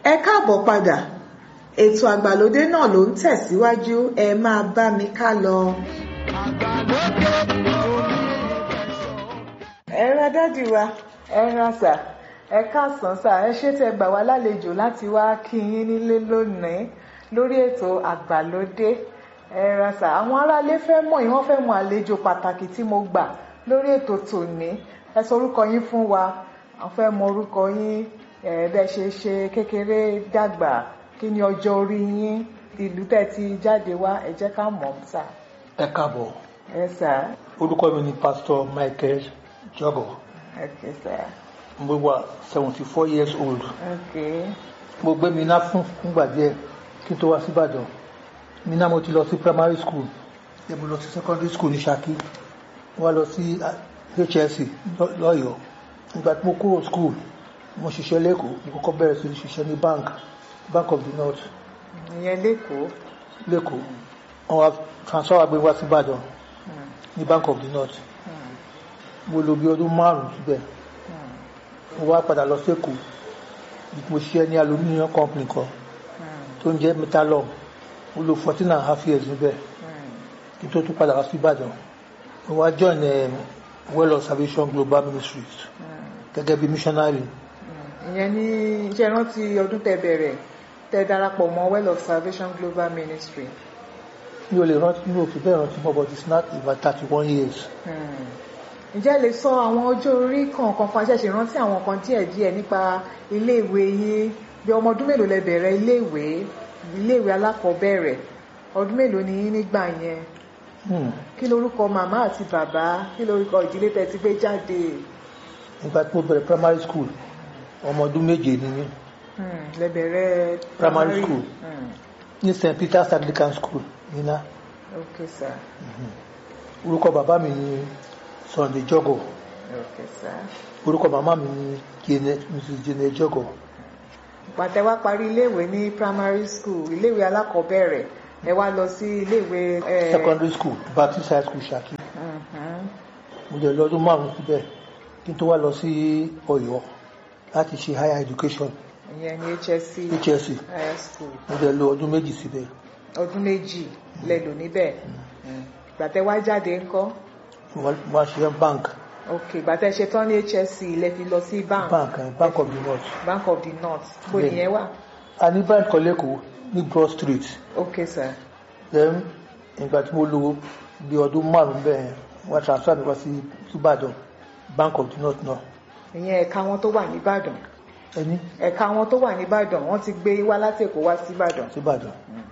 ẹ káàbọ̀ padà ètò àgbàlódé náà ló ń tẹ̀síwájú ẹ máa bá mi ká lọ. ẹ ra dádì wa ẹ ra sà ẹ káàsán sà ẹ ṣé tẹ́ gbà wá lálejò láti wá kí yín nílé lónìí lórí ètò àgbàlódé ẹ ra sà àwọn aráalé fẹ́ mọ̀ yín wọ́n fẹ́ mọ̀ àlejò pàtàkì tí mo gbà lórí ètò tòní ẹ sọ orúkọ yín fún wa àwọn fẹ́ mọ̀ orúkọ yín ẹ bẹ ṣe ṣe kékeré dàgbà kí ni ọjọ́ orí yín ìlú tẹ́ ti jáde wá ẹ jẹ́ ká mọ̀ sà ẹ káàbọ̀ ẹ sà orúkọ mi ni pastor michael jogo ok sà mo wà seventy four years old ok mo gbé Minna fún fúngbà díẹ̀ kí n tó wá síbàdàn Minna mo ti lọ sí primary school ẹ mo lọ sí secondary school ní Ṣakí mo wá lọ sí HSC lọ- lọ́yọ̀ọ́ nígbà tí mo kúrò school mo ṣiṣẹ́ lẹ́kọ̀ọ́ mo kọ́kọ́ bẹ̀rẹ̀ sí ní ṣiṣẹ́ ní bank bank of the north ìyẹn lẹ́kọ̀ọ́ lẹ́kọ̀ọ́ wọ́n wá transfer wa gbé wá síbàdàn Hmm, ní bank of the north hmm, mo lò bí ọdún márùn-ún síbẹ̀ hmm, mo wá padà lọ sẹ́kọ̀ọ́ mo ṣiṣẹ́ ní aluminium company kan hmm, tó ń jẹ́ metalom mo lò fourteen and a half years níbẹ̀ hmm. kí n tó tún padà wá sí Ìbàdàn mo wá join um, well of salvation global ministries gẹ́gẹ́ bí missionary ìyẹn ní iṣẹ́ rántí ọdún tẹ́ bẹ̀rẹ̀ tẹ́ darapọ̀ mọ́ well of salvation global ministry mi ò lè rántí mi ò fi bẹ́ẹ̀ rántí mọ́ but it's not about thirty one years Hmm. ǹjẹ́ ẹ lè sọ àwọn ọjọ́ orí kọ̀ọ̀kan fún aṣẹ́ṣe rántí àwọn kan díẹ̀díẹ̀ nípa iléèwé yín bí ọmọ ọdún mélòó lẹ bẹ̀rẹ̀ iléèwé iléèwé alákọ̀ọ́bẹ̀rẹ̀ ọdún mélòó ni yín nígbà yẹn Hmm. kí lorúkọ màmá àti bàbá kí lorúkọ ìdílé tẹ́ ti gbé jáde nígbà tí mo bẹ̀rẹ̀ primary school ọmọ ọdún méje ni mí Hmm. lẹ bẹ̀rẹ̀ Primary school. Hmm. ní St Peter's Anglican School Minna ok sir orúkọ bàbá mi ni Sunday Jogo ok sir. orúkọ màmá mi ni Jane Mrs Jane Jogo pàtẹ wá parí iléèwé ní primary school iléèwé alákọ̀ọ́bẹ̀rẹ̀ ẹ wá lọ sí iléèwé ẹ, secondary school Baptist High School Ṣakí Mhm. mo jẹ lọ́dún márùn-ún síbẹ̀ kí n tó wá lọ sí Ọ̀yọ́ láti ṣe higher education ìyẹn ní HSC HSC higher school mo jẹ lọ ọdún méjì síbẹ̀ ọdún méjì lẹ lò níbẹ̀ gbàtẹ wá jáde ńkọ́ mo wá- mo wá ṣe bank ok gbàtẹ ṣe tán ní HSC lẹ fi lọ sí bank bank eh, bank of the north bank of the north bó Bẹ́ẹ̀ni. nìyẹn wà a ní bank kan lẹ́kọ̀ọ́ ní Broad Street ok sir then ìgbà tí mo lò bí ọdún márùn-ún bẹ́ẹ̀ wọ́n transfer mi wá sí Ìbàdàn bank of the north náà ìyẹn ẹ̀ka wọn tó wà nìbàdàn ẹni ẹ̀ka wọn tó wà nìbàdàn wọ́n ti gbé wá láti Èkó wá sí Ìbàdàn síbàdàn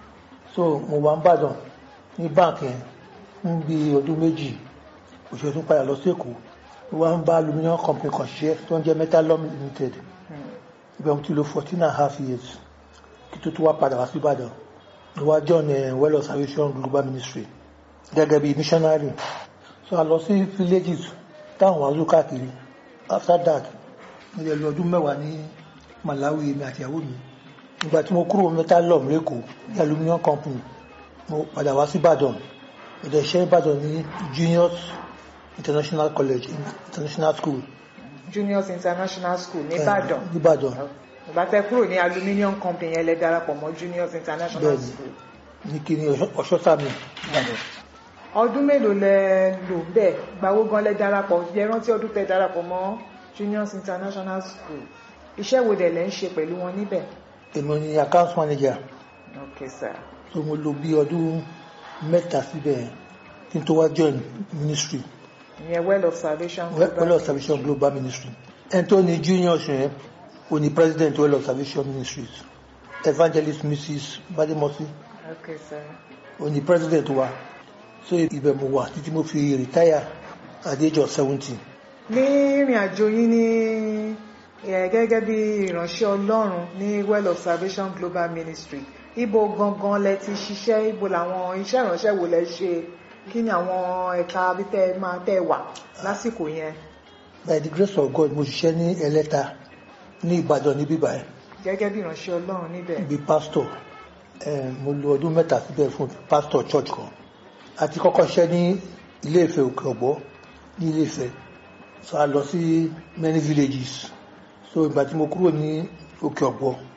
so mo wà ń bàdàn ní bank yẹn fún bí ọdún méjì òṣèlú tún padà lọ sí èkó mo wá ń bá aluminium company kan ṣiṣẹ́ tó ń jẹ́ metalom limited ibẹ̀ mo ti lò fourteen and a half years kí tó tún wá padà wá sí ìbàdàn mo wá join eh, well of salvation global ministry gẹ́gẹ́ bí missionary so a lọ sí villages táwọn wàá lù káàkiri after that mo lè lọ ọdún mẹ́wàá ní Malawi èmi àti ìyàwó mi ìgbà tí mo kúrò metalom lẹ́kọ̀ọ́ ní aluminium company mo padà wá sí ìbàdàn ìdẹ̀ iṣẹ́ ìbàdàn ní juniors international college international school Juniors International School nìbàdàn eh, nìbàdàn ìgbàtẹ kúrò ní aluminium company yẹn lẹ darapọ̀ mọ́ Juniors International Bẹ́ẹ̀ni. School ní kí ni ọ̀ṣọ́sàmì ìbàdàn ọdún mélòó lẹ lò bẹ́ẹ̀ gbàwó gan lẹ darapọ̀ yẹ rántí ọdún tẹ darapọ̀ mọ́ Juniors International School iṣẹ́ wo dẹ̀ lẹ ń ṣe pẹ̀lú wọn níbẹ̀ èmi ni account manager ok sir so mo lò bí ọdún mẹ́ta síbẹ̀ kí n tó wá join ministry ìyẹn well of salvation well of salvation global ministry ẹni tó ní juniors yẹn ó ní president well of salvation ministries evangelist mrs bademosi ok sir ó ní president wa so ibẹ̀ mo wà títí mo fi retire at the age of seventy ní ìrìn àjò yín ní ẹ, gẹ́gẹ́ bí ìránṣẹ́ Ọlọ́run ní well of salvation global ministry ibo gangan lẹ ti ṣiṣẹ́ ibo làwọn iṣẹ́ ìránṣẹ́ wo lẹ ṣe kí ni àwọn ẹ̀ka bí tẹ́ máa tẹ́ wà lásìkò yẹn by the grace of God mo ṣiṣẹ́ ní ẹlẹ́ta ní ìbàdàn níbí báyìí gẹ́gẹ́ bí ìránṣẹ́ Ọlọ́run níbẹ̀ bí pastor eh, mo lo ọdún mẹ́ta síbẹ̀ fún pastor church kan àti kọ́kọ́ ṣiṣẹ́ ní ilé ìfẹ́ òkè ọ̀gbọ́ ní ilé ìfẹ́ so a lọ sí many villages so ìgbà tí mo kúrò ní òkè ọ̀gbọ́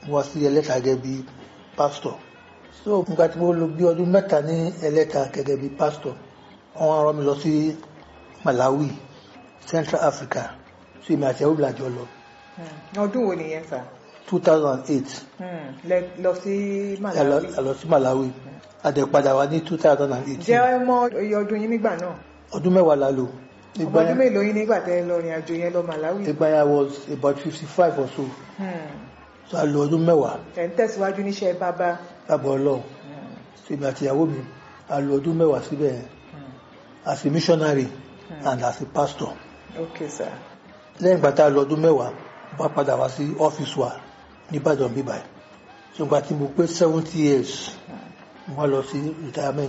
mo wá sí ẹlẹ́ta gẹ́gẹ́ bí pásítọ̀ so nígbà tí mo lò bí ọdún mẹ́ta ní ẹlẹ́ta gẹ́gẹ́ bí pásítọ̀ wọ́n rán mi lọ sí Malawi Central Africa sí èmi àti ẹ̀rọ ìlàjọ lọ Hmm. ọdún wo nìyẹn sà 2008 Hmm. lẹ lọ sí a lọ- Malawi a lọ sí Malawi a dẹ̀ padà wá ní 2018 jẹ́ ẹ mọ iye ọdún yín nígbà náà ọdún mẹ́wàá la lò ọmọ ìgbà ọdún yẹn mélòó yín nígbà tẹ́ ẹ lọ rìn àjò yẹn lọ Malawi ìgbà yẹn I was about 55 or so Hmm. so a lò ọdún mẹ́wàá ẹ̀ ń tẹ̀síwájú níṣẹ́ bàbá lábọ̀ ọlọ́run Hmm. sí èmi àti ìyàwó mi a lò ọdún mẹ́wàá síbẹ̀ yẹn Hmm. as a missionary Hmm. and as a pastor ok sà lẹ́yìn ìgbà tá a lọ ọdún mẹ́wàá bá padà wá sí ọ́fíìsì wa nìbàdàn bíbáyìí ṣùgbọ́n tí mo pé seventy years mo wá lọ sí retirement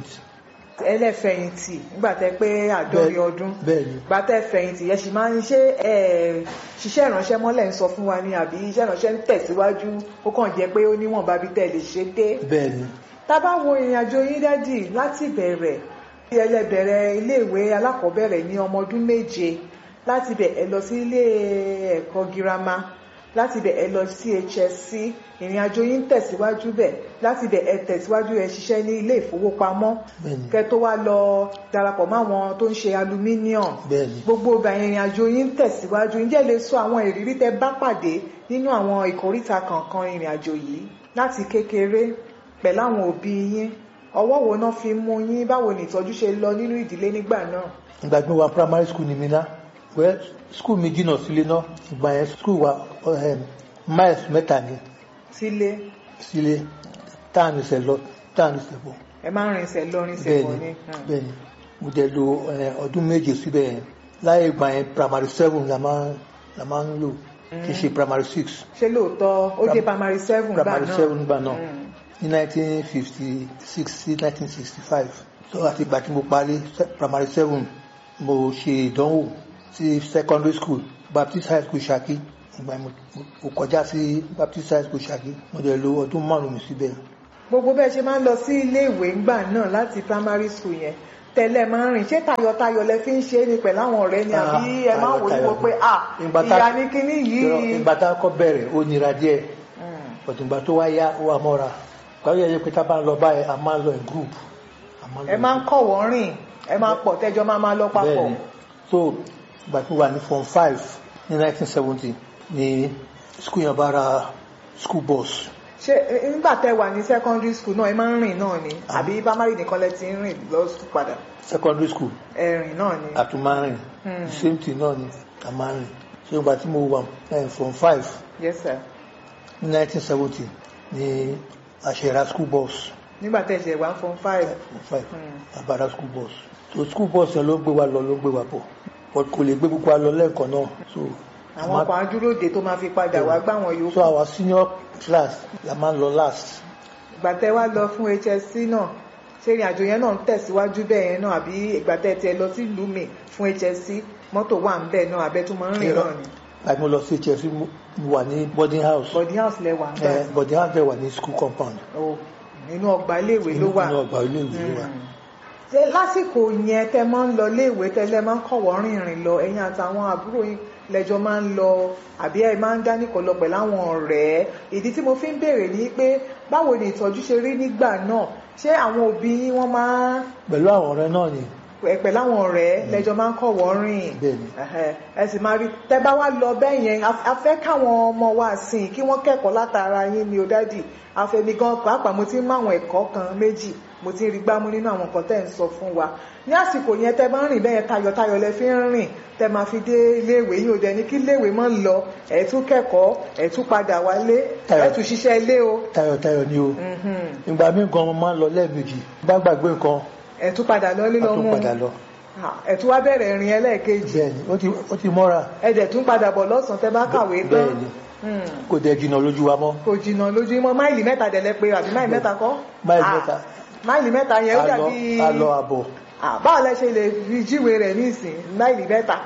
ẹlẹ́fẹ̀yìntì nígbà tẹ́ pé àádọ́rin ọdún bẹ́ẹ̀ ni gbà tẹ́ fẹ̀yìntì yẹn sì máa ń ṣe ẹ̀ ṣiṣẹ́ ìránṣẹ́ mọ́lẹ̀ ń sọ fún wa ni àbí iṣẹ́ ìránṣẹ́ ń tẹ̀síwájú ó kàn jẹ́ pé ó níwọ̀nba bí tẹ́ lè ṣe dé bẹ́ẹ̀ ni tá bá wo ìrìn àjò yín dádì láti bẹ̀rẹ̀ bí ẹ lẹ bẹ̀rẹ̀ iléèwé alákọ̀ọ́bẹ̀rẹ̀ ní ọmọ ọdún méje láti bẹ̀ ẹ lọ sí ilé ẹ̀kọ́ girama láti bẹ̀ ẹ lọ sí HSC ìrìn àjò yín tẹ̀síwájú bẹ̀ láti bẹ̀ ẹ tẹ̀síwájú ẹ ṣiṣẹ́ ní ilé ìfowópamọ́ bẹ́ẹ̀ ni kẹ́ tó wá lọ darapọ̀ mọ́ àwọn tó ń ṣe aluminium bẹ́ẹ̀ ni gbogbo ọgbà ìrìn àjò yín tẹ̀síwájú ǹjẹ́ lè sọ àwọn ìrírí tẹ bá pàdé nínú àwọn ìkóríta kankan ìrìn àjò yìí láti kékeré pẹ̀lú àwọn òbí yín ọwọ́ wo náà fi mú yín báwo ni ìtọ́jú ṣe lọ nínú ìdílé nígbà náà ìgbà tí mo wà primary school ní Minna well school mi jìnnà sílé náà ìgbà yẹn school wa um, miles mẹ́ta ni sílé sílé táàmì sẹ̀ lọ táàmì sẹ̀ bọ̀ ẹ máa ń rinṣẹ́ lọ rinṣẹ́ bẹ́ẹ̀ bọ̀ ni ni bẹ́ẹ̀ ni mo dẹ̀ lò eh, ọdún méje síbẹ̀ yẹn láyé ìgbà yẹn primary seven la máa la máa ń lò kì í ṣe primary six ṣé lóòótọ́ ó dé primary seven gbà primary náà seven gbà náà Mm. ní nineteen fifty six sí nineteen sixty five so àti ìgbà tí mo parí se- primary seven mo ṣe ìdánwò sí secondary school Baptist High School Ṣakí ìgbà yẹn mo mo kọjá sí Baptist High School Ṣakí mo dẹ̀ lò ọdún márùn-ún mi síbẹ̀ gbogbo bẹ́ẹ̀ ṣe máa ń lọ sí ilé ìwé ńgbà náà láti primary school yẹn tẹ́lẹ̀ máa ń rìn ṣé tayọ̀tayọ̀ lẹ fi ń ṣe é ni pẹ̀lú àwọn ọ̀rẹ́ ni àbí Ah, ẹ máa wò ó tayọ̀tayọ̀ wò pé ah Ìgbà tá- ìyá ní kinní Ìrọ̀, yìí ìgbà tá a kọ́ bẹ̀rẹ̀ ó nira díẹ̀ Mm. ọ̀tùngbà tó wá yá ó wà mọ́ra pàrọ̀ yẹ pé tá a bá ń lọ báyìí a máa ń lọ in group a máa ń lọ ẹ in máa ń kọ̀ wọ́n rìn ẹ máa pọ̀ tẹ́jọ́ máa máa lọ papọ̀ bẹ́ẹ̀ni so ìgbà tí mo wà ní form five ní nineteen seventy ní school yẹn bá ra school bus ṣé eh, nígbà tẹ́ wà ní secondary school náà ẹ máa ń rìn náà ni Ah. àbí primary nìkan lẹ ti ń rìn lọ school padà secondary school ẹ̀rìn náà ni àtúmárìn Hmm. same thing náà ni àmárìn so ìgbà tí mo wà eh, form five yes sir ní nineteen seventy ní àṣẹra school bus nígbà tẹ́ ṣe wà form five form five Hmm. àbára school bus so school bus yẹn ló gbé wa lọ ló gbé wa bọ̀ but kò lè gbé gbogbo wa lọ lẹ́ẹ̀kan náà so a máa- àwọn kan adúróde tó máa fi padà wá gbá wọn yòókù so our senior class la máa ń lọ last ìgbà tẹ́ wá lọ fún HSC náà ṣé ìrìn àjò yẹn náà ń tẹ̀síwájú bẹ́ẹ̀ yẹn náà àbí ìgbà tẹ́ tiẹ̀ lọ sí ìlú mi fún HSC mọ́tò wà ń bẹ̀ náà abẹ́ tó máa ń rìn náà ni láti mo lọ sí hs mo mo wà ní boarding house body house lẹ wà ń gbà Eh, boarding house dẹ̀ wà ní school compound o nínú ọgbà iléèwé ló wà nínú ọgbà ilé ìwé ló wà Mm. ṣé lásìkò yẹn tẹ́ máa ń lọ iléèwé tẹ́lẹ̀ máa ń kọ̀wọ́ rìnrìn lọ ẹ̀yin àtàwọn àbúrò yín lẹ́jọ́ máa ń lọ àbí ẹ máa ń dánìkọ̀ lọ pẹ̀lú àwọn ọ̀rẹ́ ìdí tí mo fi ń béèrè ni pé báwo ni ìtọ́jú ṣe rí nígbà náà ṣé àwọn òbí yín wọ́n máa pẹ̀lú àwọn ọ̀rẹ́ náà ni ẹ pẹ̀lú àwọn ọ̀rẹ́ lẹ́jọ́ máa ń kọ̀wọ́ rìn Bẹ́ẹ̀ni. Ẹhẹ́, ẹ sì máa rí tẹ́ bá wá lọ bẹ́ẹ̀ yẹn a a fẹ́ káwọn ọmọ wa sìn kí wọ́n kẹ́kọ̀ọ́ látara yín ni ó dádì àfẹ́mi gan pàápàá mo ti ń mú àwọn ẹ̀kọ́ kan méjì mo ti ń rí gbámú nínú àwọn nǹkan tẹ́ ń sọ fún wa ní àsìkò yẹn tẹ́ bá ń rìn bẹ́ẹ̀ tayọ̀tayọ̀ lẹ fi ń rìn tẹ́ máa fi dé iléèwé yín ò dẹ̀ ní kí iléèwé mọ́ lọ ẹ̀ tún kẹ́kọ̀ọ́ ẹ̀ tún padà wálé Tayọ̀. ẹ̀ tún ṣiṣẹ́ ilé o tayọ̀tayọ̀ ni o Mhm. ìgbà míì gan mo máa ń lọ lẹ́ẹ̀mejì bá gbàgbé nǹkan ẹ̀ tún padà lọ a lílọ tún mú padà lọ ẹ̀ tún wá bẹ̀rẹ̀ ìrìn ẹlẹ́ẹ̀kejì bẹ́ẹ̀ni ó ti ó ti mọ́ra ẹ̀ dẹ̀ tún padà bọ̀ lọ́sàn-án tẹ́ bá kàwé tán bẹ́ẹ̀ni Hmm. kò dẹ̀ jìnnà lójú wa mọ́ kò jìnnà lójúmọ́ máìlì mẹ́ta dẹ̀lẹ́ pé àbí máìlì mẹ́ta kọ́ Máìlì Ah, mẹ́ta. máìlì mẹ́ta yẹn ó a lọ dàbí a lọ àbọ̀ Ah, báwo lẹ ṣe lè fi jíwe rẹ̀ nísìn máìlì mẹ́ta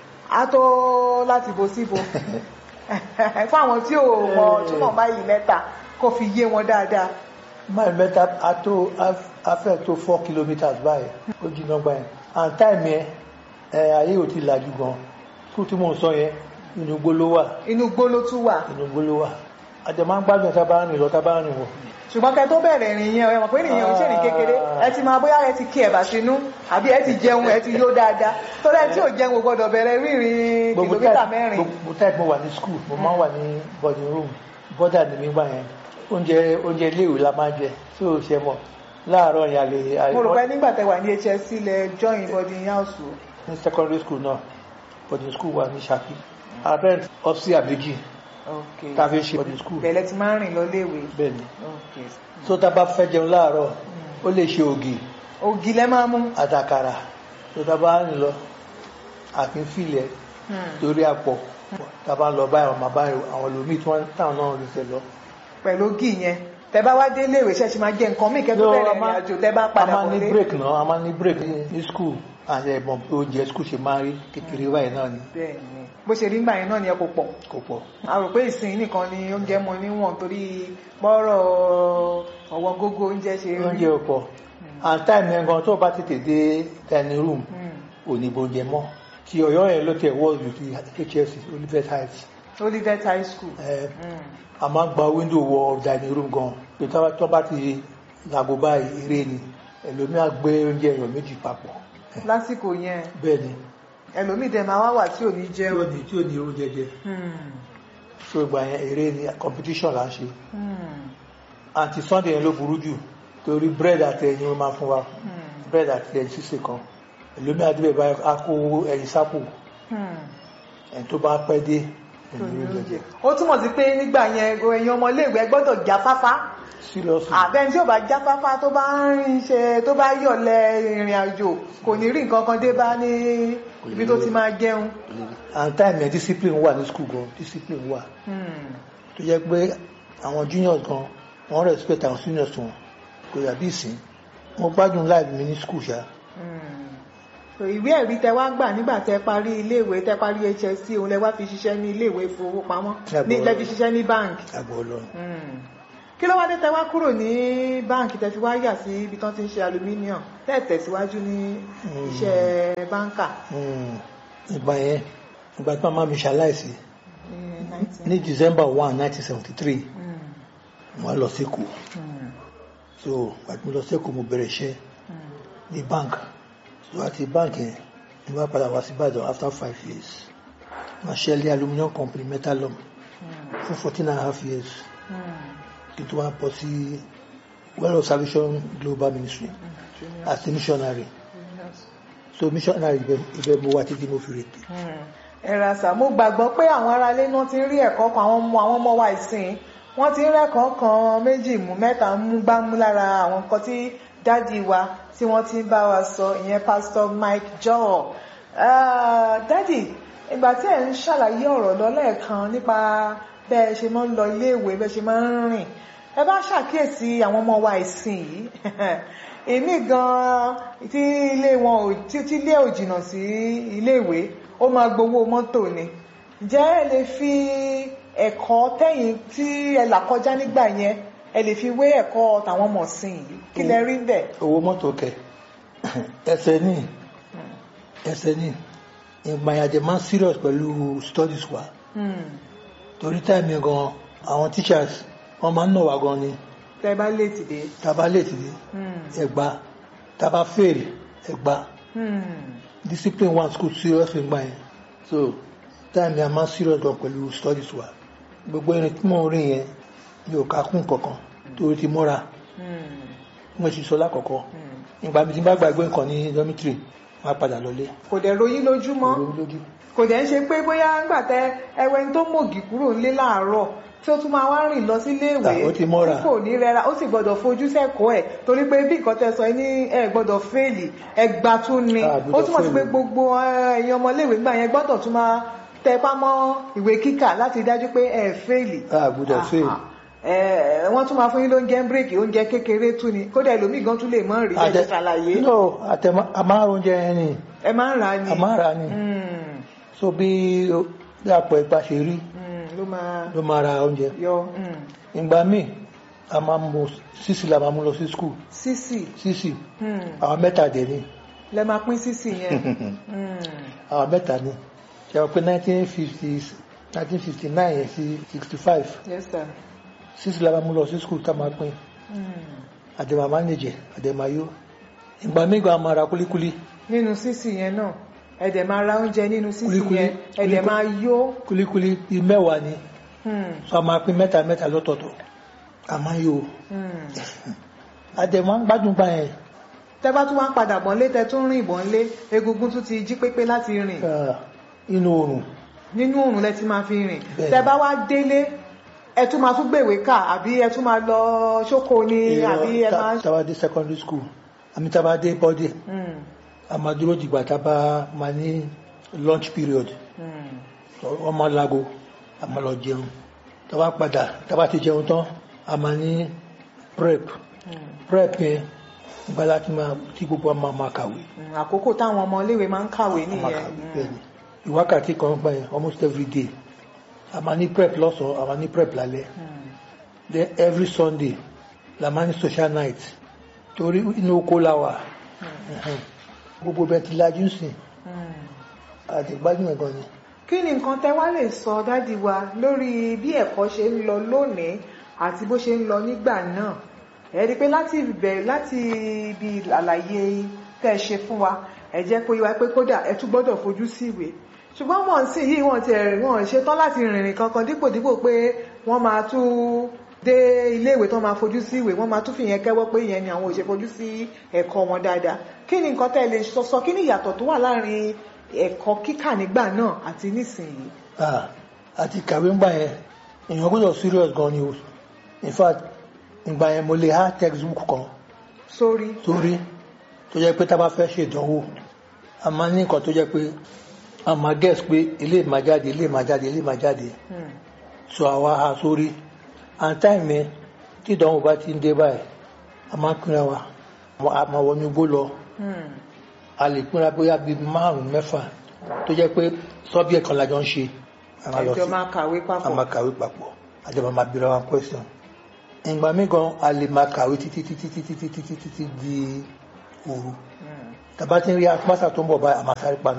á tó láti bo síbo fún àwọn tí ò mọ túmọ̀ máìlì mẹ́ta kó fi yé wọn dáadáa máìlì mẹ́ta a tó a fẹ́ tó four kilometres báyìí ó jìnnà gbà yẹn and time yẹn ẹ ayé ò ti làjú gan kú tí mò ń sọ yẹn inú igbó ló wà inú igbó ló tún wà inú igbó ló wà àjọ máa ń gbádùn tá a bá rìn lọ tá a bá rìn wọ̀ ṣùgbọ́n kẹ tó bẹ̀rẹ̀ ìrìn yẹn ẹ mọ̀ pé nìyẹn ò ṣe ní kékeré ẹ ti máa bóyá ẹ ti kí ẹ̀bà sínú àbí ẹ ti jẹun ẹ ti yó dáadáa torí ẹ tí ò jẹun ò gbọdọ̀ bẹ̀rẹ̀ rírìn gbogbo kìlómítà type mẹ́rin gbogbo type mo wà ní school mo máa ń wà ní boarding room bọ́dà ní mi gbà yẹn oúnjẹ oúnjẹ iléèwé la máa ń jẹ tí ò ṣe mọ̀ láàárọ̀ yẹn a lè a lè- mo rò pé nígbà tẹ wà ní HSC lẹ join boarding house o. ní secondary school náà boarding school wà ní Ṣakí abẹ́rẹ́ ọ́fíìsì àbẹ́jì ok tá a fi ṣe boarding school bẹ̀lẹ̀ ti máa ń rìn lọ léèwé bẹ́ẹ̀ ni ok tó tá a bá fẹ́ jẹun láàárọ̀ ó lè ṣe ògì ògì lẹ máa mú àtàkàrà tó tá a bá rìn lọ àfi filẹ̀ Hmm. torí àpọ̀ tá a bá ń lọ báyìí àwọn bàbá àwọn lòmíì tí wọ́n táwọn náà lè tẹ̀ lọ. pẹ̀lú ògì yẹn tẹ bá wá dé léèwé ṣẹ́ṣi máa jẹ nǹkan míì kẹ́ tó No, bẹ̀rẹ̀ a ìrìn máa- àjò tẹ bá a padà máa ní wọlé break náà a máa ní break ní ní school àti ẹ̀mọ̀ pé oúnjẹ school ṣe máa rí kékeré báyìí náà ni bẹ́ẹ̀ ni bó ṣe rí gbà yẹn náà ni ẹ kò pọ̀ kò pọ̀. a rò pé ìsìn nìkan ni oúnjẹ mọ níwọ̀n torí bọ́rọ̀ ọ̀wọ́n gógó oúnjẹ ṣe rí oúnjẹ ò pọ̀ and time yẹn gan tó bá tètè dé dining room Hmm. ò ní oúnjẹ mọ́ tí ọ̀yọ́ yẹn ló tẹ̀ wọ́ọ̀lù ti HSC Olivet Heights Olivet High School ẹ̀ Hmm. a máa ń gba window wọ dining room gan pé tó bá- tó bá ti làgò báyìí eré ni ẹlòmíà gbé oúnjẹ èèyàn méjì papọ̀ lásìkò yẹn bẹ́ẹ̀ ni ẹlòmíì dẹ̀ máa wá wà tí ò ní tí ò jẹun ní tí ò ní oúnjẹ jẹ Hmm. so ìgbà yẹn eré ni competition là ń ṣe Hmm. àti sunday yẹn ló burú jù torí bread àti ẹyin ló máa fún wa Hmm. bread àti ẹyin sísè kan èlómi àdúgbò báyìí a kó ẹyin sápò Hmm. ẹni tó bá pẹ́ dé tó ní ẹni oúnjẹ ó túmọ̀ sí pé nígbà yẹn ẹ̀yin ọmọléèwé gbọ́dọ̀ jáfáfá seriously àbẹ́ni tí ò bá jáfáfá tó bá ń ṣe tó bá yọ̀lẹ̀ ìrìn àjò kò ní rí nǹkan kan dé bá ní ibi tó ti máa jẹun. and time yẹn discipline wà ní school gan discipline wà Hmm. tó jẹ́ pé àwọn juniors gan wọ́n respect àwọn seniors wọn kò yàbí ìsìn mo gbádùn life mi ní school ṣá Hmm. So, ìwé ẹ̀rí tẹ wá gbà nígbà tẹ parí iléèwé tẹ parí HSC òun lẹ wá fi ṣiṣẹ́ ní iléèwé ìfowópamọ́ Àbọ̀. ní lẹ fi ṣiṣẹ́ ní báǹkì. àgbọ̀ ọlọ́run Hmm. kí ló wá dé tẹ wá kúrò ní báǹkì tẹ fi wá yà sí ibi tán ti ń ṣe aluminium tẹ tẹ̀síwájú ní Hmm. iṣẹ́ báǹkà Hmm. ìgbà yẹn ìgbà tí màmá mi ṣaláìsí ní 19. ní December one nineteen seventy three Hmm. wọ́n lọ sí Èkó Hmm. so àti mo lọ sí Èkó mo bẹ̀rẹ̀ iṣẹ́ Hmm. ní bank so àti bank yẹn ni wọ́n padà wá sí Ìbàdàn after five years wọ́n ṣe ilé aluminium company metalum Hmm. fún fourteen and a half years Hmm. kí n tó wá pọ̀ sí well of salvation global ministry Junior. as a missionary Juniors. so missionary ibẹ̀ ibẹ̀ mo wá títí mo fi rètè ẹ̀rà sà mo gbàgbọ́ pé àwọn aráalé náà ti ń rí ẹ̀kọ́ kan àwọn ọmọ àwọn ọmọ wa ìsìn wọ́n ti ń rẹ́kọ̀ọ́ kan méjì mú mẹ́ta mú gbámú lára àwọn nǹkan tí dádì wa tí wọ́n ti ń bá wa sọ ìyẹn pásítọ̀ Mike Joel Ah, dádì ìgbà tí ẹ̀ ń ṣàlàyé ọ̀rọ̀ lọ lẹ́ẹ̀kan nípa bẹ́ẹ̀ ṣe máa ń lọ iléèwé bẹ́ẹ̀ ṣe máa ń rìn ẹ bá ṣàkíyèsí àwọn ọmọ wa ìsìn yìí èmi gan tí ilé wọn ò tí tí ilé ò jìnnà sí iléèwé ó máa gbowó mọ́tò ni ǹjẹ́ ẹ lè fi ẹ̀kọ́ tẹ̀yìn tí ẹ là kọjá nígbà yẹn ẹ lè fi wé ẹ̀kọ́ tàwọn ọmọ sìn yìí kí lẹ rí bẹ́ẹ̀. owó mọ́tò kẹ ẹsẹ̀ ní ẹsẹ̀ ní ìgbà yẹn àjẹ máa ń serious pẹ̀lú studies wa Hmm. torí táìmì gan àwọn teachers wọ́n máa ń nà wá gan ni tẹ bá léètì dé. tàbá late dé Hmm. ẹgbà tàbá fail ẹgbà Hmm. discipline one school serious nígbà yẹn so táìmì a máa ń serious gan pẹ̀lú studies wa gbogbo irin tí mò ń rìn yẹn mi ò ká kún kankan torí ti múra Hmm. mo ti sọ lákọ̀ọ́kọ́ Hmm. ìgbà mi ti bá gbàgbé nǹkan ní dormitory máa padà lọlé kò dẹ̀ ròyìn lójúmọ́ òru lójú kò dẹ̀ ń ṣe pé bóyá ńgbà tẹ ẹwẹ́ tó mògì kúrò nílé láàárọ̀ tí ó tún máa wá rìn lọ sílé ìwé Ah, ó ti mọ́ra. tí kò ní rẹra ó sì gbọ́dọ̀ fojú sẹ́kọ̀ọ́ ẹ̀ torí pé bí nǹkan tẹ sọ ẹ ní ẹ gbọ́dọ̀ fẹ́ẹ̀lì ẹgbà tún ni Ah, ó gbọ́dọ̀ túmọ̀ sí pé fail. gbogbo eh, ẹ̀yin ọmọléèwé gbà yẹn gbọ́dọ̀ tún máa tẹpá mọ́ ìwé kíkà láti dájú pé ẹ fẹ́ẹ̀lì Ah, gbọ́dọ̀ fail. ẹ wọ́n tún máa fún yín lóúnjẹ bírèkì oúnjẹ kékeré tún ni kódà ẹlòmíì gan tún lè mọ́ rí ẹ ti ṣàlàyé no àtẹ àmárùn oúnjẹ yẹn ni ẹ máa ń rà á ni àmárà ni Hmm, so bí bí àpò ẹ̀pà ṣe rí hmm, ló máa ló máa ra oúnjẹ yọ hmm. ìgbà míì a máa mú sísì la máa mú lọ sí skul sísì sísì hmm. àwọn mẹ́ta dẹ̀ ni lẹ máa pín sísì yẹn Hmm, àwọn mẹ́ta ni ṣe wọ́n pé nineteen fifty nineteen fifty nine yẹn sí sixty five yes sir sísì la máa mú lọ sí skul tá a máa pín àdèmà mánéjẹ àdèmà yó ìgbà mígbà a máa ra kúlíkúlí nínú sísì yẹn náà ẹ̀dẹ̀ máa ra oúnjẹ nínú sísì Kúlíkúlí. yẹn ẹ̀dẹ̀ máa yó kúlíkúlí bíi mẹ́wàá ni Hmm, so a máa pín mẹ́ta mẹ́ta lọ́tọ̀ọ̀tọ̀ a máa yó hmm. àdèmà ń gbádùn gbà yẹn tẹ́ bá tún wá ń padà bọ̀ lé tẹ́ tún rìn bọ̀ lé egungun tún ti jí pépé láti rìn Ah, inú oòrùn nínú òrùn lẹ ti máa fi rìn Bẹ́ẹ̀ni. tẹ́ bá wá délé ẹ tún máa tún gbèwé kà àbí ẹ tún máa lọ ṣókò ni àbí ẹ máa. tàbá dé secondary school àmì tàbá dé bọ́dé Hmm, a máa dúró dìgbà tàbá máa ní lunch period hmm, wọ́n máa lago a máa lọ jẹun tàbá padà tàbá ti jẹun tán a máa ní prep hmm, prep yẹn ìgbà láti máa tí gbogbo wa máa máa kàwé hmm. àkókò táwọn ọmọ iléèwé máa ń kàwé a máa nìyẹn. kàwé bẹ́ẹ̀ ni ìwákàtí kan gbà yẹn almost every day a máa ní prep lọ́sàn-án a máa ní prep lálẹ́ Hmm, then every sunday la máa ní social night torí inú oko la wà hmm, gbogbo bẹ́ẹ̀ ti lajú sìn hmm. àti gbádùn ẹ̀gan ni. kí ni nǹkan tẹ́ wá lè sọ dádì wa lórí bí ẹ̀kọ́ ṣe ń lọ lónìí àti bó ṣe ń lọ nígbà náà ẹ rí i pé láti bẹ̀rẹ̀ láti ibi àlàyé tẹ́ ẹ ṣe fún wa ẹ jẹ́ kó yé wa pé kódà ẹ tún gbọ́dọ̀ fojú sí ìwé ṣùgbọ́n wọ́n sì yìí wọ́n ti ẹ̀rìn wọ́n ṣe tán láti rìnrìn kankan dípò dípò pé wọ́n máa tún dé iléèwé tán máa fojú sí ìwé wọ́n máa tún fìyẹn kẹ́wọ́ pé ìyẹn ni àwọn ò ṣe fojú sí ẹ̀kọ́ wọn dáadáa kí ni nǹkan tẹ́ ẹ lè sọ sọ kí ni ìyàtọ̀ tó wà láàrin ẹ̀kọ́ kíkà nígbà náà àti nísìnyí. Ah, àti kàwé ńgbà yẹn èèyàn gbọ́dọ̀ serious gan ni o in fact ìgbà yẹn mo lè há textbook kan sórí. sórí tó jẹ́ pé tá a bá fẹ́ ṣe ìdánwò a máa ní nǹkan tó jẹ́ pé a máa guess pé ilé máa jáde ilé máa jáde ilé máa jáde Hmm. so àwa ha sórí and time yẹn tí ìdánwò bá ti ń dé báyìí a máa ń pínra wa a máa wọnú igbó lọ Hmm. a lè pínra bóyá bíi márùn mẹ́fà tó jẹ́ pé subject kan la jọ ń ṣe a máa lọ ẹjọ́ sí máa kàwé a papọ̀. máa kàwé papọ̀ àjọba máa bíra wa question ìgbà míì gan a lè máa kàwé títí títí títí títí títí títí di òru Hmm. tàbá tí ń rí apáṣà tó ń bọ̀ báyìí a máa sáré paná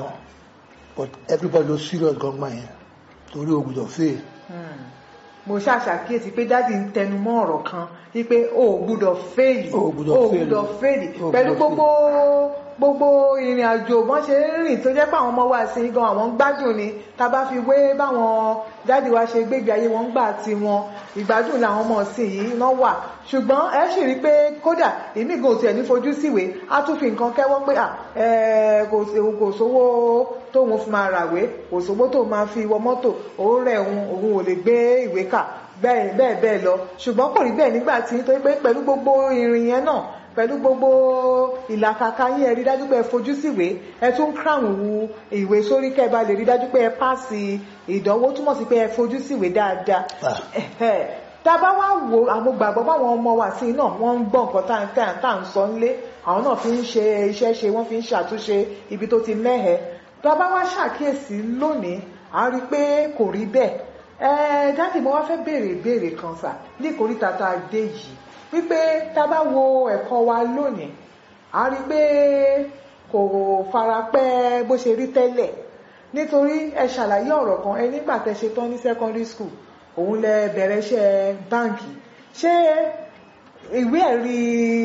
but everybody ló serious gangan yẹn torí o gbọ́dọ̀ fail Hmm. mo ṣàṣàkíyèsí pé dáàdi ń tẹnu mọ́ ọ̀rọ̀ kan wípé o ò gbúdọ̀ fẹ́ẹ̀lì O ò gbúdọ̀ fail. gbúdọ̀ fẹ́ẹ̀lì O ò pẹ̀lú gbúdọ̀ gbogbo gbogbo ìrìn àjò bọ́n ṣe ń rìn tó jẹ́ pé àwọn ọmọ wa sí gan àwọn ń gbádùn ni tá a bá fi wé báwọn dáàdi wa ṣe gbégbé ayé wọn gbà tí wọn ìgbádùn làwọn ọmọ sí yìí náà wà ṣùgbọ́n ẹ sì rí i pé kódà èmi gan tiẹ̀ ní fojú síwèé á tún fi nǹkan kẹ́wọ́ pé à ẹ kò sí- kò sówó tóun fi máa ràwé kò sówó tóun máa fi wọ mọ́tò òun rẹ̀ òun òun ò lè gbé ìwé kà bẹ́ẹ̀ bẹ́ẹ̀ bẹ́ẹ̀ lọ ṣùgbọ́n kò rí bẹ́ẹ̀ nígbà tí nítorí pé pẹ̀lú gbogbo ìrìn yẹn náà pẹ̀lú gbogbo ìlàkàkà yín ẹ rí dájú pé ẹ fojú síwèé ẹ tún crown wu ìwé sórí kẹ́ ẹ bá lè rí dájú pé ẹ pàṣì ìdánwò túmọ̀ sí pé ẹ fojú síwèé dáadáa Ah. Ẹ̀hẹ̀. tá a bá wá wo àwọn gbàgbọ́ báwọn ọmọ wa sí náà wọ́n ń gbọ́ nǹkan tá à ń- tá à ń- tá à ń sọ nílé àwọn náà fi ń ṣe iṣẹ́ ṣe wọ́n fi ń ṣàtúnṣe ibi tó ti mẹ́hẹ̀ tá a bá wá ṣàkíyèsí lónìí a rí i pé kò rí bẹ́ẹ̀ ẹ dáàdì mo wá fẹ́ béèrè ìbéèrè kan sà ní ìkórìtà tá a dé yìí wípé tá a bá wo ẹ̀kọ́ wa lónìí a rí i pé kò fara pẹ́ bó ṣe rí tẹ́lẹ̀ nítorí ẹ ṣàlàyé ọ̀rọ̀ kan ẹ nígbà tẹ́ ṣe tán ní secondary school òun lẹ bẹ̀rẹ̀ iṣẹ́ báǹkì ṣé ìwé ẹ̀rí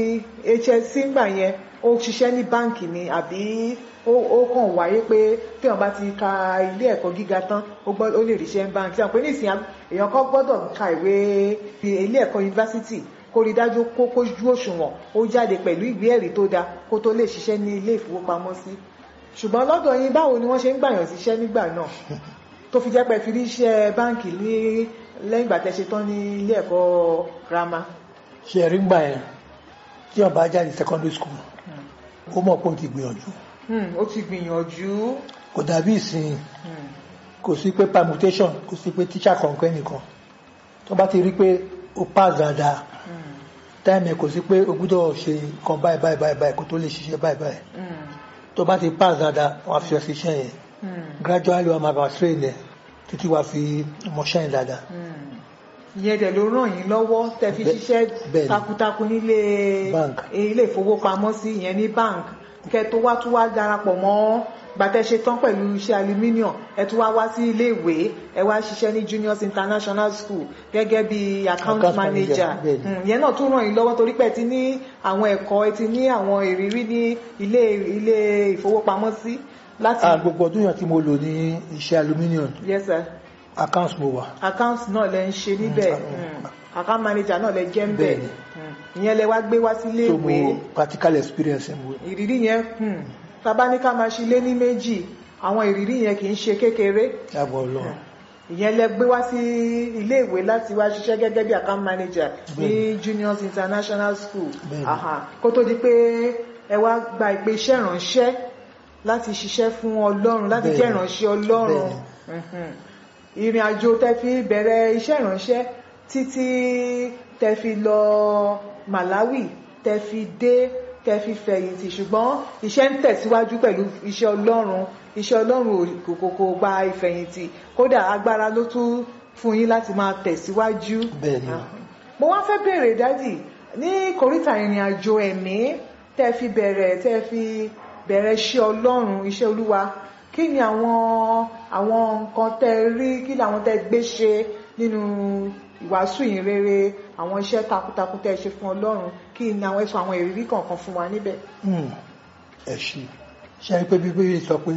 HSC ńgbà yẹn ó ṣiṣẹ́ ní báǹkì ni àbí ó ó kàn wáyé pé tí wọ́n bá ti ka ilé ẹ̀kọ́ gíga tán ó gbọ́ ó lè ríṣẹ́ ní báǹkì sọ pé nísìnyí èèyàn kan gbọ́dọ̀ ka ìwé ilé ẹ̀kọ́ yunifásitì kó rí dájú kó kójú òṣùwọ̀n ó jáde pẹ̀lú ìwé ẹ̀rí tó dáa kó tó lè ṣiṣẹ́ ní ilé ìfowópamọ́sí ṣùgbọ́n lọ́dọ̀ yín báwo ni wọ́n ṣe ń gbàyàn síṣẹ́ nígbà náà tó fi jẹ́ pé fi rí iṣẹ́ báǹkì ní lẹ́yìn ìgbà tẹ́ ṣe tán ní ilé ẹ̀kọ́ girama. ṣe ẹ̀rí ń gbà yẹn tí wọ́n bá jáde secondary school ó mọ̀ pé ó ti gbìyànjú Hmm, ó ti gbìyànjú. kò dàbí ìsìn Hmm, kò sí pé permutation kò sí pé teacher kọ̀ọ̀kan nìkan tó bá ti rí pé ó pass dáadáa hmm, táìmù ẹ̀ kò sí pé o gbúdọ̀ ṣe nǹkan báyìí báyìí báyìí báyìí kó tó lè ṣiṣẹ́ báyìí báyìí hmm, tó bá ti pass dáadáa wọ́n á fi ọsẹ iṣẹ́ yẹn hmm, gradually wọ́n máa bá train ẹ̀ títí wàá fi mọṣẹ́ yẹn dáadáa hmm. ìyẹn dẹ̀ ló ràn yín lọ́wọ́ tẹ́ fi Bẹ́- ṣiṣẹ́ bẹ́ẹ̀ni. takuntakun nílé Bank. ilé ìfowópamọ́sí ìyẹn ní bank kẹ́ tó wá tún wá darapọ̀ mọ́ gbàtẹ́ ṣe tán pẹ̀lú iṣẹ́ aluminium ẹ tún wá wá sí ilé ìwé ẹ wá ṣiṣẹ́ ní juniors international school gẹ́gẹ́ bí account Account manager manager, bẹ́ẹ̀ ni. Mm, ìyẹn náà tún ràn yín lọ́wọ́ torí pé ẹ ti ní àwọn ẹ̀kọ́ ẹ ti ní àwọn ìrírí ní ilé ilé ìfowópamọ́sí láti Ah, gbogbo ọdún yẹn tí mo lò ní iṣẹ́ aluminium yes sir accounts mo wà account náà lẹ ń ṣe níbẹ̀ Mm. Mm. account manager náà lẹ jẹ́ ń bẹ̀ Bẹ́ẹ̀ni. Mm. ìyẹn lẹ wá gbé wá sílé so ìwé mo practical experience mo ìrírí yẹn hmm, tàbá ní ká máa ṣe lé ní méjì àwọn ìrírí yẹn kì í ṣe kékeré yàgò ọlọ́run ìyẹn lẹ gbé wá sí ilé ìwé láti wá ṣiṣẹ́ gẹ́gẹ́ bí account manager ní Bẹ́ẹ̀ni. juniors international school Bẹ́ẹ̀ni. Aha. kó tó di pé ẹ wá gba ìpè iṣẹ́ ìránṣẹ́ láti ṣiṣẹ́ fún ọlọ́run láti jẹ́ Bẹ́ẹ̀ni. ìránṣẹ́ ọlọ́run Mhm. ìrìn àjò tẹ fi bẹ̀rẹ̀ iṣẹ́ ìránṣẹ́ títí tẹ fi lọ Malawi tẹ fi dé tẹ fi fẹ̀yìntì ṣùgbọ́n iṣẹ́ ń tẹ̀síwájú pẹ̀lú iṣẹ́ ọlọ́run iṣẹ́ ọlọ́run ò- kò kò kò gba ìfẹ̀yìntì kódà agbára ló tún fún yín láti máa tẹ̀síwájú. Bẹ́ẹ̀ni. Ah. mo wá fẹ́ bèèrè dádì ní kòríta ìrìn àjò ẹ̀mí tẹ́ fi bẹ̀rẹ̀ tẹ́ fi bẹ̀rẹ̀ iṣẹ́ ọlọ́run iṣẹ́ olúwa kí ni àwọn àwọn nǹkan tẹ́ rí kí ni àwọn tẹ́ gbé ṣe nínú ìwàásù yìí rere àwọn iṣẹ́ takuntakun tẹ́ ṣe fún ọlọ́run kí ni àwọn ẹ̀sùn àwọn ìrírí kọ̀ọ̀kan fún wa níbẹ̀. Hmm, ẹ ṣe ṣe rí pé bíbélì sọ pé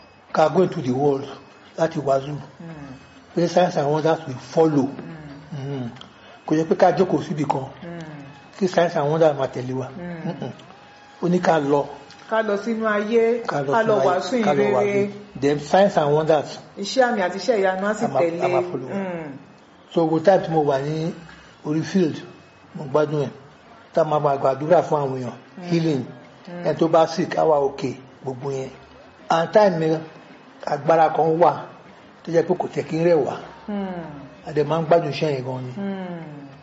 ká go into the world láti wàásù Hmm, pé signs and wonders will follow hmm, Hmm, kò yẹ pé ká jókòó síbi kan hmm, kí signs and wonders máa tẹ̀lé wa Hmm. Hmm-mm. ó ní ká lọ ká lọ sínú ayé ká lọ ká lọ sínú ayé, wàásù yìí ká lọ rere wàásù. then signs and wonders iṣẹ́ àmì àti iṣẹ́ ìyanu á sì A máa- tẹ̀lé. a máa follow. Hmm, so gbogbo time tí mo wà ní orí field mo gbádùn ẹ̀ tá a máa máa gbàdúrà fún àwọn èèyàn healing ẹ̀ tó bá sick á wà òkè gbogbo yẹn and time mi agbára kan wà tó jẹ́ pé kò tẹ̀ kí n rẹ̀ wá hmm, àdè máa ń gbádùn iṣẹ́ yẹn gan ni hmm.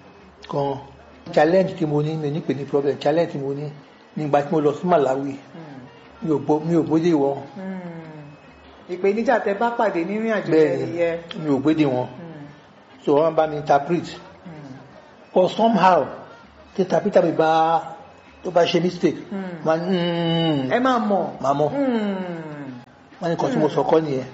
gan challenge tí mo ní mi ní pè ní problem challenge tí mo ní nígbà tí mo lọ sí Malawi mi ò bó- mi ò bóde wọn ìpèníjà tẹ bá pàdé nírìn àjò bẹ́ẹ̀ tẹ ni yẹ mi ò gbéde wọn so wọ́n bá mi interpret but somehow tí interpreter mi bá tó bá ṣe mistake Hmm. máa ń ẹ máa mọ̀ máa mọ̀ wọ́n ní kan tí mo sọ kọ́ nìyẹn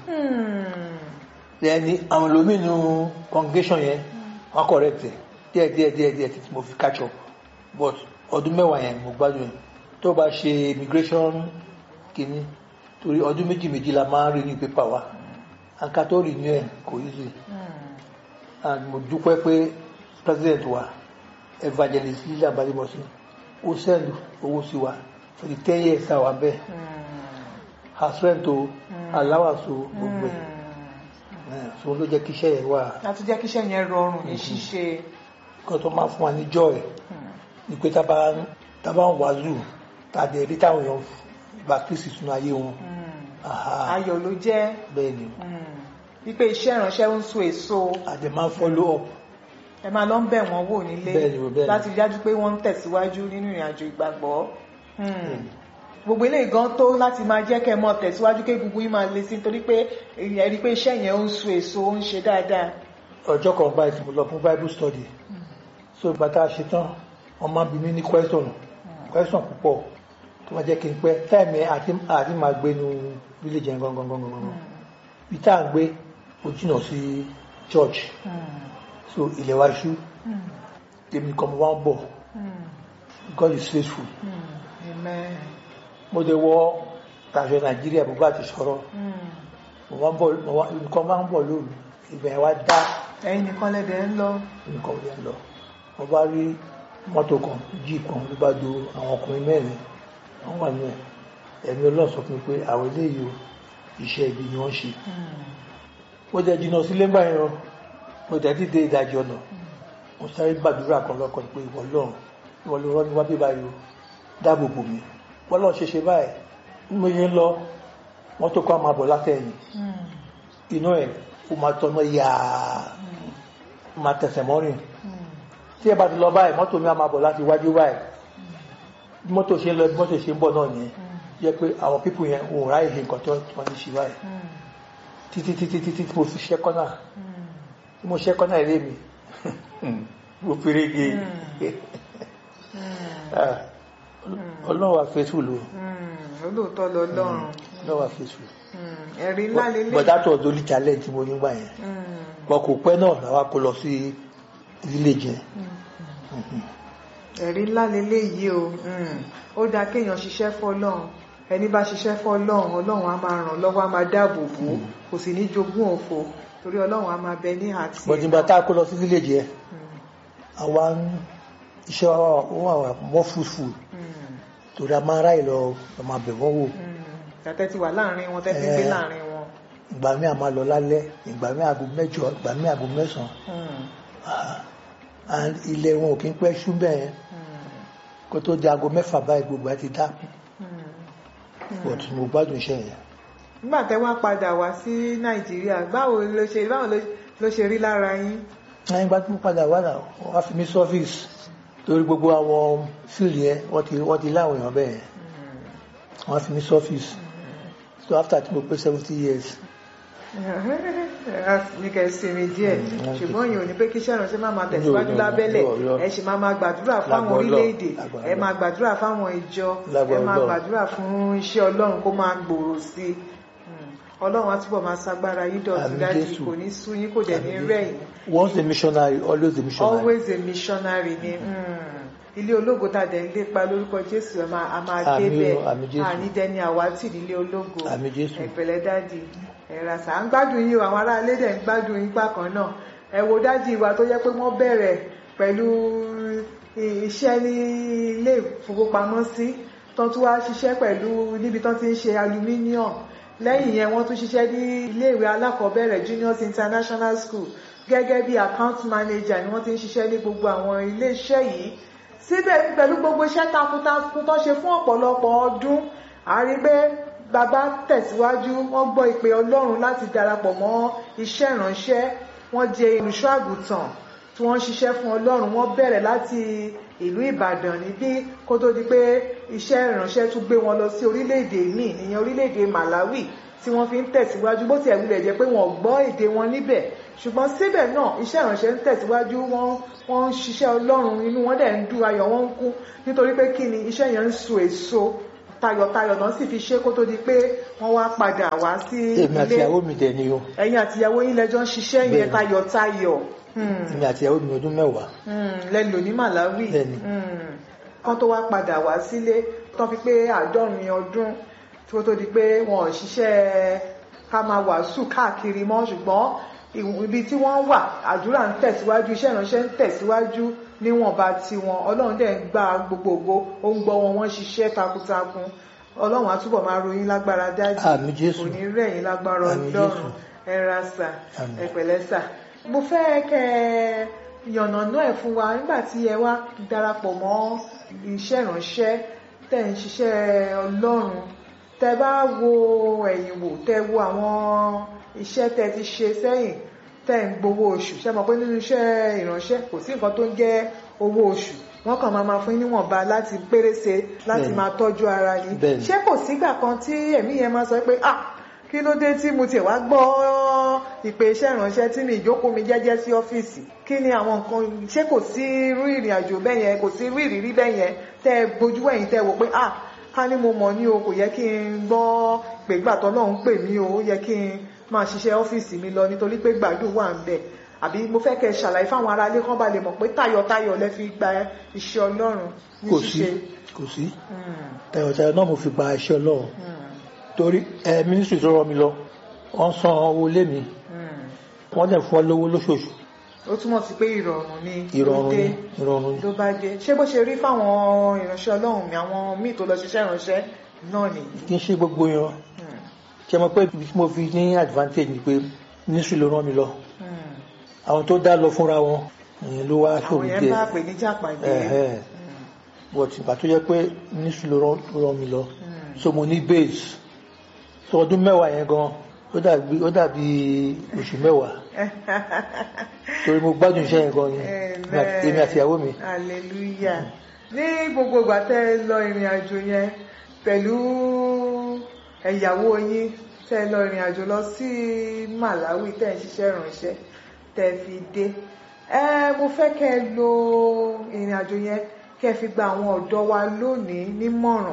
lẹ́ni àwọn olómìnú congregation yẹn wọ́n correct ẹ̀ díẹ̀ díẹ̀ díẹ̀ díẹ̀ títí mo fi catch up but ọdún mẹ́wàá yẹn mo gbádùn ẹ̀ tó bá ṣe immigration kìíní torí ọdún méjì méjì la máa ń rí ní pépà wa àǹkà tó rí ní ẹ̀ kò easy and mo dúpẹ́ pé president wa evangelist lílà balẹ̀mọ́sí ó send owó sí wa for the ten years tá a wà bẹ́ẹ̀ house rent o allowance o gbogbo ẹ̀ ẹ̀ so ló jẹ́ kí iṣẹ́ yẹn wà láti jẹ́ kí iṣẹ́ yẹn rọrùn ní ṣíṣe kó tó máa fún wa ní joy ni pé tá a bá ń tá a bá ń wàásù tá a dẹ̀ rí táwọn èèyàn bá kristi sínú ayé wọn aha ayọ̀ ló jẹ́ bẹ́ẹ̀ ni wípé iṣẹ́ ìránṣẹ́ ń so èso a dẹ̀ máa ń follow up ẹ máa lọ ń bẹ̀ wọ́n wò nílé Bẹ́ẹ̀ni, bẹ́ẹ̀ni. láti rí dájú pé wọ́n ń tẹ̀síwájú nínú ìrìn àjò ìgbàgbọ́ Hmm. gbogbo eléyìí gan tó láti máa jẹ́ kẹ́ ẹ mọ̀ tẹ̀síwájú kí gbogbo yín máa le sí nítorí pé ẹ rí i pé iṣẹ́ yẹn ó ń so èso ó ń ṣe dáadáa ọjọ́ kan báyìí tí mo lọ fún bible study so ìgbà tá a ṣe tán wọ́n máa bí mi ní question question púpọ̀ tó máa jẹ́ kí n pẹ́ táìmì àti àti máa gbé nu village yẹn gangan gangan gangan bí tá à ń gbé ó jìnnà sí church so ilẹ̀ wa ṣú èmi nìkan mo wá ń bọ̀ God is faithful amen mo dé wọ tàṣọ nàìjíríà bó bá ti sọ̀rọ̀ mo wá ń bọ̀ mo wá nǹkan máa ń bọ̀ lóru ibẹ̀ yẹn wá dá ẹ̀yin nìkan lẹ́dẹ̀ ń lọ nǹkan yẹn lọ mo bá rí mọ́tò kan jíìpù kan ló bá do àwọn ọkùnrin mẹ́rin wọ́n wà ní ẹ̀ ẹ̀mí ọlọ́run sọ fún mi pé àwọn eléyìí o iṣẹ́ ibi ni wọ́n ṣe mo jẹ́ jìnnà sílé ńgbà yẹn o mo jẹ́ dídé ìdajì ọ̀nà mo sáré gbàdúrà kan lọ́kàn pé ìwọ lọ́run ìwọ ló rán mi wá bí báyìí o dáàbò bò mí wọ́n lọ́run ṣe ṣe báyìí bí mo yẹn lọ mọ́tò kan máa bọ̀ látẹ̀yìn inú ẹ̀ ó máa tọ́nà yàá máa tẹ̀sẹ̀ mọ́rin tí ẹ bá ti lọ báyìí mọ́tò mi á máa bọ̀ láti wájú báyìí bí mọ́tò ṣe ń lọ bí mọ́tò ṣe ń bọ̀ náà nìyẹn jẹ́ pé àwọn pípù yẹn òun ráyè ṣe nǹkan tó wọ́n ní ṣe báyìí títí títí títí tí mo fi ṣẹ́ kọ́nà tí mo ṣẹ́ kọ́nà ilé mi mo fèrègé ọlọ́run wa fẹ́ tù lò olóòótọ́ lọ lọ́rùn ló wà faithful Mm, ẹ̀rí ńlá lélẹ̀ but that was the only challenge tí mo ní gbà yẹn Mm, wọn kò pẹ́ náà làwa kó lọ sí village yẹn ẹ̀rí ńlá lélẹ̀ yìí o Mm, ó dáa kéèyàn ṣiṣẹ́ fọ́lọ́run ẹni bá ṣiṣẹ́ fọ́lọ́run ọlọ́run á máa ràn lọ́wọ́ á máa dáàbò bò ó kò sì ní jogún òfo torí ọlọ́run á máa bẹ ní àti but nígbà tá a kó lọ sí village yẹn àwa ń iṣẹ́ wa wà wà wà more fruitful torí a máa ráyè lọ lọ máa bẹ̀ wọ́n wò tẹ́tẹ́ ti wà láàrin wọn tẹ́tẹ́ ń gbé Eh. láàrin wọn ìgbà mi a máa lọ lálẹ́ ìgbà mi aago mẹ́jọ ìgbà mi aago mẹ́sàn-án Mm, Ah, and ilẹ̀ wọn ò kí ń pẹ́ ṣú bẹ́ẹ̀ yẹn mm, kó tó di aago mẹ́fà báyìí gbogbo ẹ ti dá mm. but mo gbádùn iṣẹ́ yẹn nígbà tẹ́ wá padà wá sí nàìjíríà báwo ló ṣe báwo ló- ló ṣe rí lára yín lẹ́yìn ìgbà tí mo padà wá náà wọ́n á fi mí sọ́fíìsì torí gbogbo àwọn fíìlì yẹn wọ́n ti wọ́n ti láwọn èèyàn bẹ́ẹ̀ yẹn wọ́n á fi mí sọ́fíìsì so after tí mo pé seventy years ní kẹ́ sinmi díẹ̀ Mm, ṣùgbọ́n yìí ò ní pé kí iṣẹ́ ìránṣẹ́ máa máa tẹ̀síwájú No, no, lábẹ́lẹ̀ no, no. ẹ sì máa máa gbàdúrà fáwọn Lágbára orílẹ̀-èdè Ọlọ́run, lágbára ẹ máa gbàdúrà fáwọn ìjọ ẹ Lágbára máa Ọlọ́run. gbàdúrà fún iṣẹ́ ọlọ́run kó máa gbòòrò sí i Mm. ọlọ́run á túbọ̀ máa ṣagbára yín dọ̀tún Àmín dájú Jésù. kò ní sú yín kò dẹ̀ ní Àmín rẹ̀yìn once a missionary always a missionary always a missionary ni mm. ilé ológo tá a dẹ̀ ń lépa lórúkọ jésù ẹ máa- a máa Àmín débẹ̀ o, àmín Jésù. àní dẹni àwátì nílé ológo Àmín Jésù. ẹ̀pẹ̀lẹ́ dádì ẹ̀rà sà ń gbádùn yín o àwọn ará ilé dẹ̀ ń gbádùn yín bákan náà ẹ wo dádì wa tó jẹ́ pé wọ́n bẹ̀rẹ̀ pẹ̀lú i- iṣẹ́ ní ilé ìfowópamọ́sí tó tún wá ṣiṣẹ́ pẹ̀lú níbi tó ti ń ṣe aluminium lẹ́yìn yẹn wọ́n tún ṣiṣẹ́ ní iléèwé alákọ̀ọ́bẹ̀rẹ̀ juniors international school gẹ́gẹ́ bí account manager ni wọ́n ti ń ṣiṣẹ́ ní gbogbo àwọn iléeṣẹ́ yìí síbẹ̀ pẹ̀lú gbogbo iṣẹ́ takuntakun tó ṣe fún ọ̀pọ̀lọpọ̀ ọdún a rí pé bàbá tẹ̀síwájú wọ́n gbọ́ ìpè ọlọ́run láti darapọ̀ mọ́ iṣẹ́ ìránṣẹ́ wọ́n jẹ́ olùṣọ́ àgùntàn tí wọ́n ń ṣiṣẹ́ fún ọlọ́run wọ́n bẹ̀rẹ̀ láti ìlú ìbàdàn níbí kó tó di pé iṣẹ́ ìránṣẹ́ tún gbé wọn lọ sí orílẹ̀-èdè míì ìyẹn orílẹ̀-èdè malawi tí wọ́n fi ń tẹ̀síwájú bó tiẹ̀ wulẹ̀ jẹ́ pé wọ́n gbọ́ èdè wọn níbẹ̀ ṣùgbọ́n síbẹ̀ náà iṣẹ́ ìránṣẹ́ ń tẹ̀síwájú wọ́n wọ́n ń ṣiṣẹ́ ọlọ́run inú wọn dẹ̀ ń dùn ayọ̀ wọn ń kún nítorí pé kí ni iṣẹ́ yẹn ń so èso tayọ̀tayọ̀ náà sì fi ṣe kó tó di pé wọ́n wá padà wá sí èmi àti ìyàwó mi dẹ̀ ni o ẹ̀yin àtìyàwó yín lẹ́jọ́ ń ṣiṣẹ́ yẹn Bẹ́ẹ̀ni. tayọ̀tayọ̀ Hmm èmi àti ìyàwó mi ọdún mẹ́wàá lẹ́lò ní Malawi Bẹ́ẹ̀ni. Mm. kán tó wá padà wá sílé tán fi pé àádọ́rin ọdún tí ó tó di pé wọn ò ṣiṣẹ́ ká máa wàásù káàkiri mọ́ ṣùgbọ́n ìwọ̀n- ibi tí wọ́n wà àdúrà ń tẹ̀síwájú iṣẹ́ ìránṣẹ́ ń tẹ̀síwájú níwọ̀nba tiwọn ọlọ́run dẹ̀ ń gba gbogbogbò ó ń gbọ́ wọn wọ́n ṣiṣẹ́ takuntakun ọlọ́run á túbọ̀ máa ròyìn lágbára dájú Àmín Jésù. kò ní rẹ̀yìn lágbára Àmín ọlọ́run Jésù. ẹ ra sà Àmín. ẹ pẹ̀lẹ́ sà mo fẹ́ kẹ́ ẹ yànnàná ẹ̀ fún wa nígbà tí ẹ wá darapọ̀ mọ́ iṣẹ́ ìránṣẹ́ tẹ̀ ń ṣiṣẹ́ ọlọ́run tẹ bá wo ẹ̀yìn wò tẹ wo àwọn iṣẹ́ tẹ ti ṣe sẹ́yìn tẹ ń gbowó oṣù ṣe mọ̀ pé nínú iṣẹ́ ìránṣẹ́ kò sí nǹkan tó ń jẹ́ owó oṣù wọ́n kàn máa máa fún yín níwọ̀nba láti pérése láti Bẹ́ẹ̀ni. máa tọ́jú ara yín Bẹ́ẹ̀ni. ṣé kò sígbà kan tí ẹ̀mí yẹn máa sọ pé ah kí ló dé tí mo tiẹ̀ wá gbọ́ ìpè iṣẹ́ ìránṣẹ́ tí mi ìjókòó mi jẹ́jẹ́ sí ọ́fíìsì kí ni àwọn nǹkan ṣé kò sí irú ìrìn àjò bẹ́ẹ̀ yẹn kò sí irú ìrírí bẹ́ẹ̀ yẹn tẹ́ ẹ gbójú ẹ̀yìn tẹ́ ẹ wò pé ah ká ní mo mọ̀ ní o kò yẹ kí n gbọ́ pé gbàtọ́ náà ń pè mí o ó yẹ kí n máa ṣiṣẹ́ ọ́fíìsì mi lọ nítorí pé gbàdúrà wà ń bẹ̀ àbí mo fẹ́ kẹ́ ẹ ṣàlàyé fáwọn aráalé kan bá lè mọ̀ pé tayọ̀tayọ̀ lẹ fi gba iṣẹ́ ọlọ́run ní kò sí ṣíṣe. kò sí Mm, tayọ̀tayọ̀ náà mo fi gba iṣẹ́ ọlọ́run mm, torí ẹ mínísítì tó rọ mi lọ wọ́n san owó lé mi mm. wọ́n dẹ̀ fún ọ lówó lóṣooṣù ó túmọ̀ sí pé ìrọ̀rùn ni ìrọ̀rùn ló ni dé ìrọ̀rùn ni ló bá dé ṣé bó ṣe rí fáwọn ìránṣẹ́ ọlọ́run mi àwọn míì tó lọ ṣiṣẹ́ ìránṣẹ́ náà nìyí. kí n ṣe gbogbo yan Mm, ṣe mọ̀ pé ibi tí mo fi ní advantage ni pé mínísítì ló rán mi lọ mm. àwọn tó dá lọ fúnra wọn ìyẹn ló wá àwọn ṣòro yẹn díẹ̀ bá pè ní jàpàdé. Ẹ̀hẹ́. but ìgbà tó yẹ pé mínísítì ló rán ló rán mi lọ Mm. so mo ní base so ọdún mẹ́wàá yẹn gan ó dàbí ó dàbí oṣù mẹ́wàá torí mo gbádùn iṣẹ́ yẹn gan ni Amen. èmi àti ìyàwó mi hallelujah ní gbogbo ìgbà tẹ́ ẹ lọ ìrìn àjò yẹn pẹ̀lú ẹ̀yàwó yín tẹ́ ẹ lọ ìrìn àjò lọ sí Malawi tẹ́ ẹ ń ṣiṣẹ́ ìrànṣẹ́ tẹ́ ẹ fi dé ẹ mo fẹ́ kẹ́ ẹ lo ìrìn àjò yẹn kẹ́ ẹ fi gba àwọn ọ̀dọ́ wa lónìí nímọ̀ràn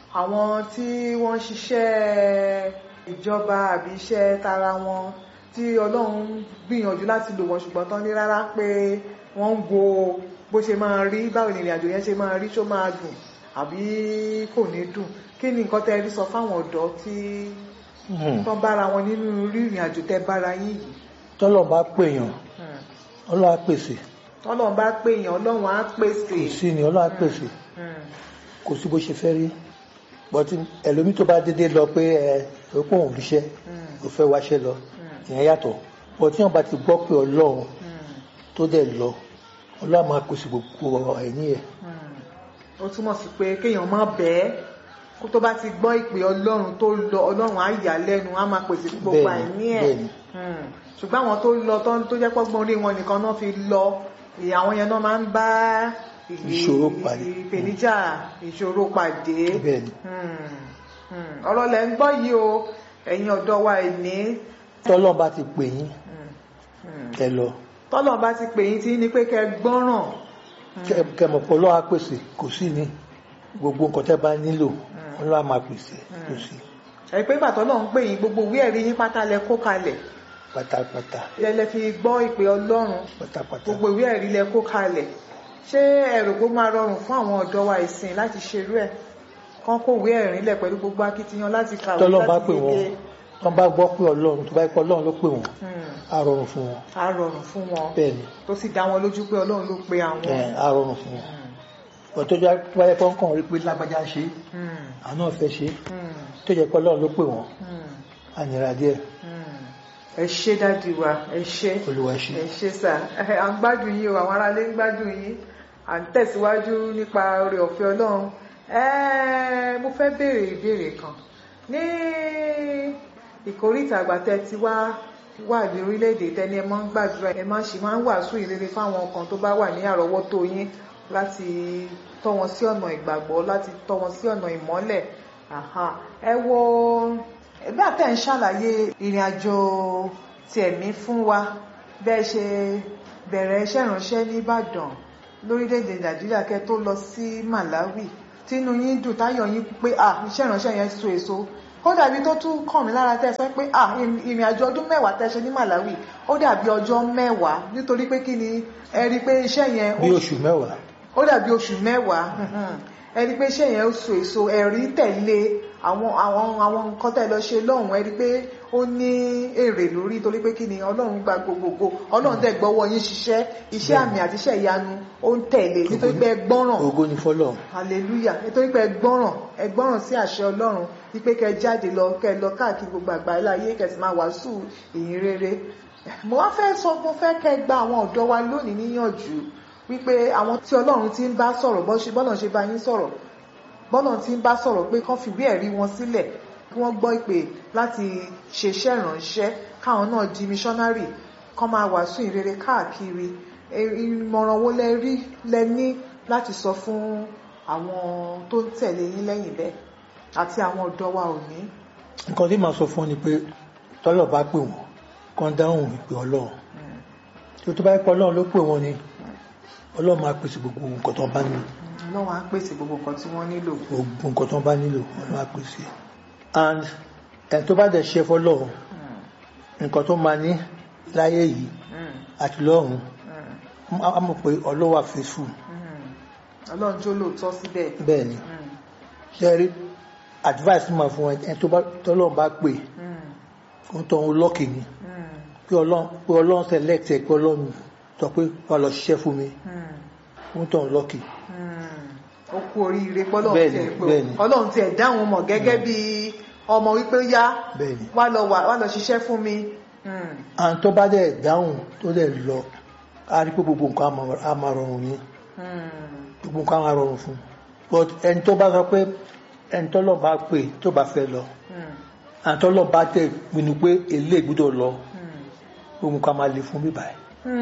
àwọn tí wọ́n ń ṣiṣẹ́ ìjọba àbí iṣẹ́ tara wọn tí ọlọ́run gbìyànjú láti lò wọ́n ṣùgbọ́n tán ní rárá pé wọ́n ń wo bó ṣe máa rí báwo ni ìrìnàjò yẹn ṣe máa rí ṣó máa dùn àbí kò ní dùn kí ni nǹkan tẹ́ rí sọ fáwọn ọ̀dọ́ tí tán bára wọn nínú rí ìrìnàjò tẹ́ bára yín yìí tọ́lọ̀ bá pèèyàn ọlọ́run á pèsè tọ́lọ́run bá pèèyàn ọlọ́run á pèsè kò sí ni ọlọ́run á pèsè kò sí bó ṣe fẹ́ rí bọ́tí ẹlòmí tó bá dédé lọ pé ẹ ò pọ̀ òun ríṣẹ́ ò fẹ́ wáṣẹ́ lọ ìyẹn yàtọ̀ bọ́tí wọn bá ti gbọ́ pé ọlọ́run tó dẹ̀ lọ ọlọ́run máa pèsè gbogbo ẹ̀ní ẹ̀ ó túmọ̀ sí pé kéèyàn má bẹ́ẹ̀ kó tó bá ti gbọ́ ìpè ọlọ́run tó lọ ọlọ́run á yà lẹ́nu á máa pèsè fún gbogbo Bẹ́ẹ̀ni, àìní ẹ̀ bẹ́ẹ̀ni. Mm. ṣùgbọ́n àwọn tó lọ tó tó jẹ́ pọ́gbọ́n orí wọn nìkan náà fi lọ ìyà àwọn yẹn náà máa ń bá ì- Ìṣòro pàdé. ìpèníjà ìṣòro pàdé bẹ́ẹ̀ni Mm. Mm. ọ̀rọ̀ lẹ̀ ń gbọ́ yìí o ẹ̀yin ọ̀dọ́ wa ìní tọ́lọ́ bá ti pè yín ẹ lọ tọ́lọ̀ bá ti pè yín tí ní pé kẹ́ gbọ́ràn Kẹ- kẹmọ̀ pé ọlọ́run á pèsè kò sí ni gbogbo nǹkan tẹ́ bá nílò ọlọ́run á máa pèsè kò sí ẹ̀ pé ìgbà tọ́lọ̀ ń pè yín gbogbo ìwé ẹ̀rí yín pátá lẹ kó kalẹ̀ pátápátá lẹ fi gbọ́ ìpè ọlọ́run pátápátá gbogbo ìwé ẹ̀rí lẹ kó kalẹ̀ ṣé ẹ̀rù kó máa rọrùn fún àwọn ọ̀dọ́ wa ìsìn láti ṣerú ẹ̀ kán kó ìwé ẹ̀rí lẹ̀ pẹ̀lú gbogbo akitiyan láti kàwé tọ́lọ́ bá láti pè wọ́n yege tọ́ bá gbọ́ pé ọlọ́run tó bá yẹ pé ọlọ́run ló pè wọ́n Hmm. á rọrùn fún wọn á rọrùn fún wọn bẹ́ẹ̀ ni tó sì dá wọn lójú pé ọlọ́run ló pe àwọn. ẹ̀, á rọrùn fún wọn ọ̀tọ́ tó bá yẹ pé wọ́n kàn rí pé lágbájá ṣe é, Hmm. àwọn náà fẹ́ ṣe é, Hmm. tó jẹ́ pé ọlọ́run ló pè wọ́n Hmm. á nira díẹ̀ Hmm. ẹ ṣé dádì wa ẹ ṣé olúwa ṣe ẹ ṣé sà à ń gbádùn yín o àwọn aráalé ń gbádùn yín à ń tẹ̀síwájú nípa oore ọ̀fẹ́ ọlọ́run Ẹ́, mo fẹ́ béèrè ìbéèrè kan ní ìkórìtà àgbàtẹ tí wá wà ní orílẹ̀-èdè tẹ́ni ẹ máa ń gbàdúrà ẹ máa ń ṣe máa ń wàásù ìrere fáwọn kan tó bá wà ní àrọ́wọ́tó yín láti tọ́ wọn sí ọ̀nà ìgbàgbọ́ láti tọ́ wọn sí ọ̀nà ìmọ́lẹ̀ Àhà. ẹ wo ẹgbẹ́ àtẹ̀ ń ṣàlàyé ìrìn àjò tẹ̀mí fún wa bẹ́ẹ̀ ṣe bẹ̀rẹ̀ iṣẹ́ ìránṣẹ́ ní Ìbàdàn lórílẹ̀‐èdè Nàìjíríà kẹ́ tó lọ sí Malawi tínú yín dùn táyọ̀ yín pé à iṣẹ́ ìránṣẹ́ yẹn so èso ó dàbí tó tún kàn mí lára tẹ́ ẹ sọ pé à ìrìn àjò ọdún mẹ́wàá tẹ́ ṣe ní Malawi ó dàbí ọjọ́ mẹ́wàá nítorí pé kí ni ẹ rí i pé iṣẹ́ yẹn ó bí oṣù mẹ́wàá ó dàbí oṣù mẹ́wàá ẹni pé iṣẹ́ yẹn ó so èso ẹ̀rí tẹ̀lé àwọn àwọn àwọn nǹkan tẹ̀ lọ ṣe lọ́hùn ẹni pé ó ní èrè lórí torí pé kí ni ọlọ́run gba gbogbogbò ọlọ́run dẹ̀ gbọ́wọ́ yín ṣiṣẹ́ iṣẹ́ àmì àti iṣẹ́ ìyanu ó ń tẹ̀lé nítorí pé ẹ gbọ́ràn ògo ni fọ́lọ́run hallelujah nítorí pé ẹ gbọ́ràn ẹ gbọ́ràn sí àṣẹ ọlọ́run wípé kẹ jáde lọ kẹ lọ káàkiri gbogbo àgbáyé ayé kẹ sì máa wàásù ìyìn rere mo wá fẹ́ sọ mo fẹ́ kẹ gba àwọn ọ̀dọ́ wa lónìí níyànjú wípé àwọn tí ọlọ́run ti ń bá sọ̀rọ̀ bọ́ ṣe bọ́lọ̀ ṣe bá yín sọ̀rọ̀ bọ́lọ̀ ti ń bá sọ̀rọ̀ pé kán fìwé ẹ̀rí wọn sílẹ̀ kí wọ́n gbọ́ ìpè láti ṣeṣẹ́ ìránṣẹ́ káwọn náà di missionary kán máa wàásù ìrere káàkiri E- ìmọ̀ràn wo lẹ rí lẹ ní láti sọ fún àwọn tó ń tẹ̀lé yín lẹ́yìn bẹ́ẹ̀ àti àwọn ọ̀dọ́ wa òní. nǹkan tí màá sọ fún ọ ni pé tọ́lọ̀ bá pè wọ́n kán dáhùn ìpè ọlọ́run tí ó tó bá yẹ pé ọlọ́run ló pè wọ́n ni ọlọ́run máa pèsè gbogbo nǹkan tó bá nílò ọlọ́run á pèsè gbogbo nǹkan tí wọ́n nílò. gbogbo nǹkan tó bá nílò ọlọ́run á pèsè and ẹni tó bá dẹ̀ ṣe fọlọ́run nǹkan tó máa ní láyé yìí àti lọ́run á mọ̀ pé ọlọ́run wà faithful ọlọ́run jó lóòótọ́ síbẹ̀. bẹ́ẹ̀ ni ṣe rí advice tí màá fún ẹni tó bá tọ́lọ́run bá pè kó tó ń lọ́kì ni pé ọlọ́run pé ọlọ́run select ẹ pé ọlọ́run sọ pé wà lọ ṣiṣẹ́ fún mi kó tó ń lọ́kì ó kú oríire pọ́lọ́run Bẹ́ẹ̀ni, tiẹ̀ pé bẹ́ẹ̀ni. ọlọ́run tiẹ̀ dáhùn mọ̀ gẹ́gẹ́ bí ọmọ wípé yá bẹ́ẹ̀ ni wá lọ wà wá lọ ṣiṣẹ́ fún mi. Mm. àwọn tó bá dẹ̀ dáhùn tó dẹ̀ lọ á rí pé gbogbo nǹkan á máa- á máa rọrùn ni Mm. gbogbo nǹkan á máa rọrùn fún un but ẹni tó bá sọ pé ẹni tó lọ bá pè tó bá fẹ́ lọ Mm. àwọn tó lọ bá tẹ̀ pinnu pé èlé gbọ́dọ̀ lọ Mm. gbogbo nǹkan á máa le fún bíbá ẹ̀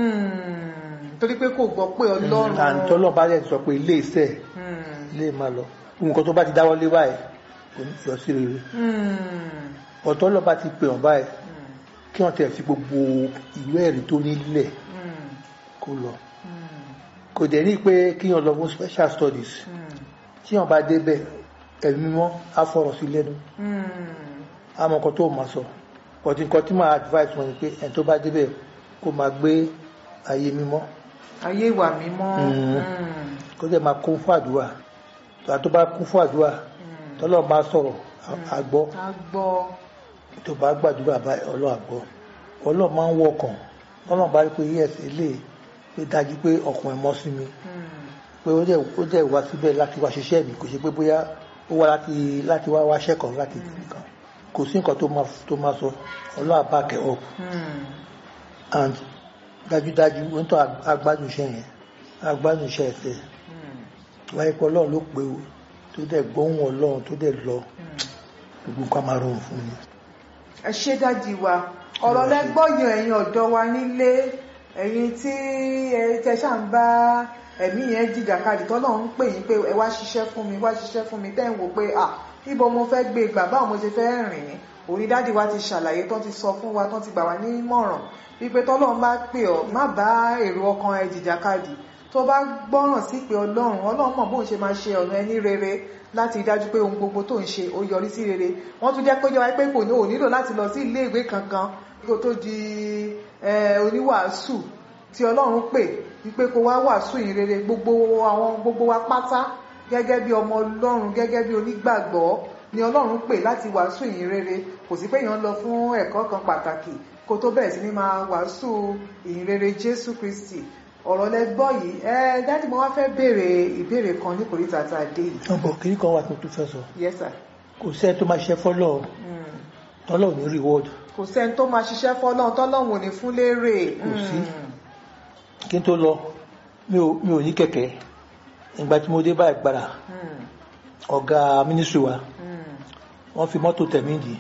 Hmm. torí pé kò gbọ́ pé ọlọ́run àwọn tó lọ bá tẹ̀ sọ pé ilé iṣẹ́ Hmm. ilé máa lọ gbogbo nǹkan tó bá ti dáwọ́ lé báyìí kò ní yọ sí rere Hmm. ọ̀tọ́ lọ bá ti pè wọ́n báyìí Hmm. kí wọ́n tẹ̀ fi gbogbo ìwé ẹ̀rí tó nílẹ̀ Hmm. kó lọ Hmm. kò dẹ̀ ní pé kí wọ́n lọ fún special studies Hmm. tí wọ́n bá débẹ̀ ẹ̀mí mímọ́ á fọ̀rọ̀ sí lẹ́nu Hmm. á mọ nǹkan tó máa sọ ọ̀tí nǹkan tí máa advice wọn ni pé ẹni tó bá débẹ̀ kó máa gbé ayé mímọ́ ayé ìwà mímọ́ Mm. Hmm. kó dẹ̀ máa kún fún àdúrà tó tó bá kún fún àdúrà Hmm. tọ́lọ́ bá sọ̀rọ̀ á- á gbọ́ a gbọ́ tó bá gbàdúrà bá ọlọ́run àgbọ̀ ọlọ́run máa ń wọkàn ọlọ́run bá rí pé yes ilé pé dájú pé ọkàn ẹ̀ mọ́ sí mi Hmm. pé ó dẹ̀ ó dẹ̀ wá síbẹ̀ láti wá ṣiṣẹ́ mi kò ṣe pé bóyá ó wá láti láti wá wáṣẹ́ kan láti nìkan kò sí nǹkan tó máa tó máa sọ ọlọ́run á back it up Hmm. and dájúdájú ó ń tọ́ agbádùn iṣẹ́ yẹn agbádùn iṣẹ́ ẹ̀sẹ̀ Hmm. wáyé pé ọlọ́run ló pé o tó dẹ̀ gbóhùn ọlọ́run tó dẹ̀ lọ Hmm. gbogbo nǹkan máa rọrùn fún mi. ẹ ṣé dájì wa ọ̀rọ̀ lẹ́gbọ́yàn ẹ̀yin ọ̀dọ́ wa nílé ẹ̀yin tí ẹ tẹ ṣáà ń bá ẹ̀mí yẹn jìjàkadì tọ́lọ̀ ń pè yín pé ẹ wá ṣiṣẹ́ fún mi wá ṣiṣẹ́ fún mi tẹ́ ń wò pé à ibo mo fẹ́ gbé gbà báwo mo ṣe fẹ́ rìn òní dádì wa ti ṣàlàyé tán ti sọ fún wa tán ti gbà wá nímọ̀ràn wípé tọ́lọ̀ ń bá pè ọ́ má bá èrò ọkàn ẹ jìjàkadì tó bá gbọ́ràn sí pé ọlọ́run ọlọ́run mọ̀ bóun ṣe máa ṣe ọ̀nà ẹni rere láti dájú pé ohun gbogbo tó ń ṣe ó yọrí sí rere wọ́n tún jẹ́ pé yọ pé kò ní ò nílò láti lọ sí ilé ìwé kankan kó tó di eh, oníwàásù tí ọlọ́run pè wípé kó wá wàásù yìí rere gbogbo àwọn gbogbo wa pátá gẹ́gẹ́ bí ọmọ ọlọ́run gẹ́gẹ́ bí onígbàgbọ́ ni ọlọ́run pè láti wàásù yìí rere kò sí pé èèyàn lọ fún ẹ̀kọ́ kan pàtàkì kó tó bẹ̀rẹ̀ sí ní máa wàásù ìyìn rere jésù kristi ọ̀rọ̀ lẹ gbọ́ yìí ẹ dájú mo wá fẹ́ béèrè ìbéèrè kan ní kòríta tá a dé yìí ọ̀bọ̀ kìí kan wà tó tún fẹ́ sọ yes sir kò sẹ́ni tó máa ṣiṣẹ́ fọ́lọ́ Mm. tọ́lọ́ ò ní reward kò sẹ́ni tó máa ṣiṣẹ́ fọ́lọ́run tọ́lọ́run ò ní fún lérè Kò sí. Mm. kí n tó lọ mi ò mi ò ní kẹ̀kẹ́ ìgbà tí mo dé báyìí gbára Mm. ọ̀gá mínísírì wa Mm. wọ́n fi mọ́tò tẹ̀mí dì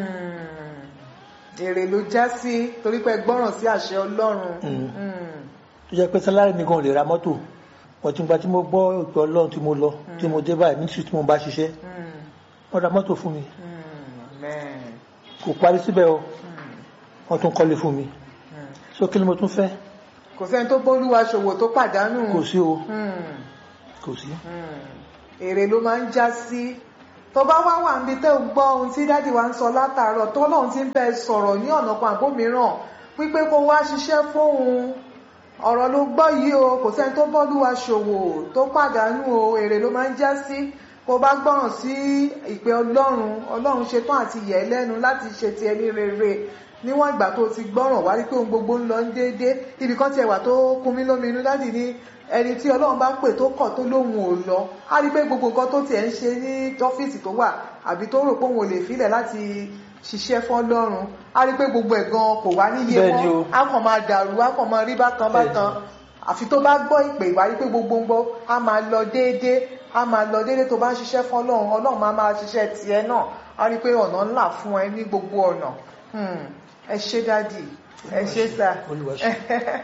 Hmm. èrè ló já sí torí pé gbọ́ràn sí àṣẹ ọlọ́run Mm. Hmm. tó jẹ́ pé sálárì mi gan ò lè ra mọ́tò wọ́n ti gba tí mo gbọ́ ìpè ọlọ́run tí mo lọ tí mo dé báyìí mínísírì tí mo bá ṣiṣẹ́ Hmm. wọ́n ra mọ́tò fún mi Hmm. Amen. kò parí síbẹ̀ o Hmm. wọ́n tún kọ́lé fún mi Hmm. so kí ni mo tún fẹ́ kò sẹ́ni tó bólúwa ṣòwò tó pàdánù kò sí o Hmm. kò sí Hmm. èrè ló máa ń já sí tó bá wá wà níbi tẹ́ ò gbọ́ ohun tí dádì wa ń sọ látàárọ̀ tó lóun ti ń bẹ sọ̀rọ̀ ní ọ̀nà kan àbómìíràn wípé kó wá ṣiṣẹ́ fóun ọ̀rọ̀ ló gbọ́ yìí o kò sẹ́ni tó bọ́lúwa ṣòwò tó pàdánù o èrè ló máa ń já sí kó bá gbọ́ràn sí ìpè ọlọ́run ọlọ́run ṣetán àti yẹ̀ ẹ́ lẹ́nu láti ṣe ti ẹni rere níwọ̀n ìgbà tó ti gbọ́ràn wá rí pé ohun gbogbo ń lọ ń déédé ibì kan tiẹ̀ wà tó kún mí lóminú dádì ní ẹni tí ọlọ́run bá pè tó kọ̀ tó lóhun ò lọ á rí pé gbogbo nǹkan tó tiẹ̀ ń ṣe ní ọ́fíìsì tó wà àbí tó rò pé òun ò lè filẹ̀ láti ṣiṣẹ́ fọ́lọ́run á rí pé gbogbo ẹ̀ gan kò wá níye Bẹ́ẹ̀ ni mọ́ o. á kàn máa dàrú á kàn máa rí bákan bákan àfi tó bá gbọ́ ìpè ìwà rí pé gbogbo ń gbọ́ á máa lọ déédé á máa lọ déédé tó bá ń ṣiṣẹ́ fọ́lọ́run ọlọ́run máa máa ṣiṣẹ́ tiẹ̀ náà á rí pé ọ̀nà ńlá fún ẹ ní gbogbo ọ̀nà Hmm. ẹ ṣé dádì ẹ ṣé sà Olúwa ṣe.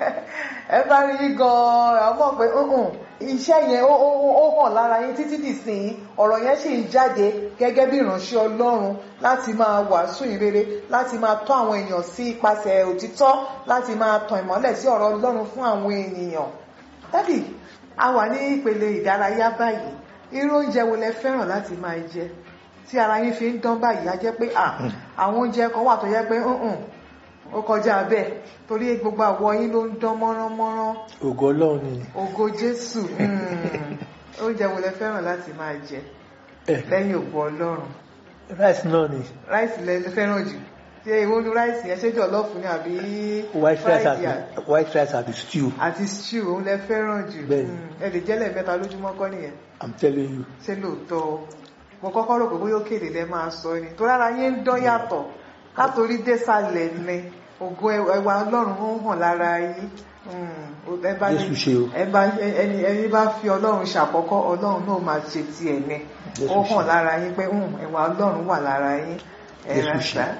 ẹ bá rí yín gan-an àmọ́ pé "Mm-mm, iṣẹ́ yẹn ó ó- ó hàn lára yín títí dìsìn ọ̀rọ̀ yẹn sì ń jáde gẹ́gẹ́ bí ìránṣẹ́ ọlọ́run láti máa wàásù ìrere láti máa tọ́ àwọn èèyàn sí ipasẹ̀ òtítọ́ láti máa tàn ìmọ́lẹ̀ sí ọ̀rọ̀ ọlọ́run fún àwọn ènìyàn. dádì a wà ní ìpele ìdárayá báyìí irú oúnjẹ wo lẹ fẹ́ràn láti máa jẹ tí ara yín fi ń dán báyìí á jẹ́ pé à àwọn oúnjẹ kan wà tó yẹ pé "Mm-mm, ó kọjá bẹ́ẹ̀ torí gbogbo àwọ̀ yín ló ń dán mọ́ránmọ́rán ògo ọlọ́run ni ògo jésù mm. oúnjẹ wo lẹ fẹ́ràn láti máa jẹ Eh, lẹ́yìn ògo ọlọ́run rice náà ni ráìsì lẹ fẹ́ràn jù ṣé ìwọ ní ráìsì yẹn ṣé jọ̀lọ́ọ̀fù ni àbí white rice fried àti yà- white rice àti stew àti stew òun lẹ fẹ́ràn jù Bẹ́ẹ̀ni. Mm. ẹ lè jẹ́lẹ̀ mẹ́ta lójúmọ́ kọ́ nìyẹn i'm telling you ṣé lóòótọ́ mo kọ́kọ́ rò pé bóyá òkèlè lẹ máa sọ ni tó rárá yín ń dán yàtọ̀ látòrí désàlẹ̀ ni ògo ẹwà ọlọ́run ó ń hàn lára yín Mm. ẹ bá ní- Jésù ṣe o. ẹ bá ẹni ẹni bá fi ọlọ́run ṣàkọ́kọ́ ọlọ́run náà máa ṣe tiẹ̀ ní Jésù ó ṣe. hàn lára yín pé "Hmm, ẹwà ọlọ́run wà lára yín ẹ Jésù rà ṣe. sá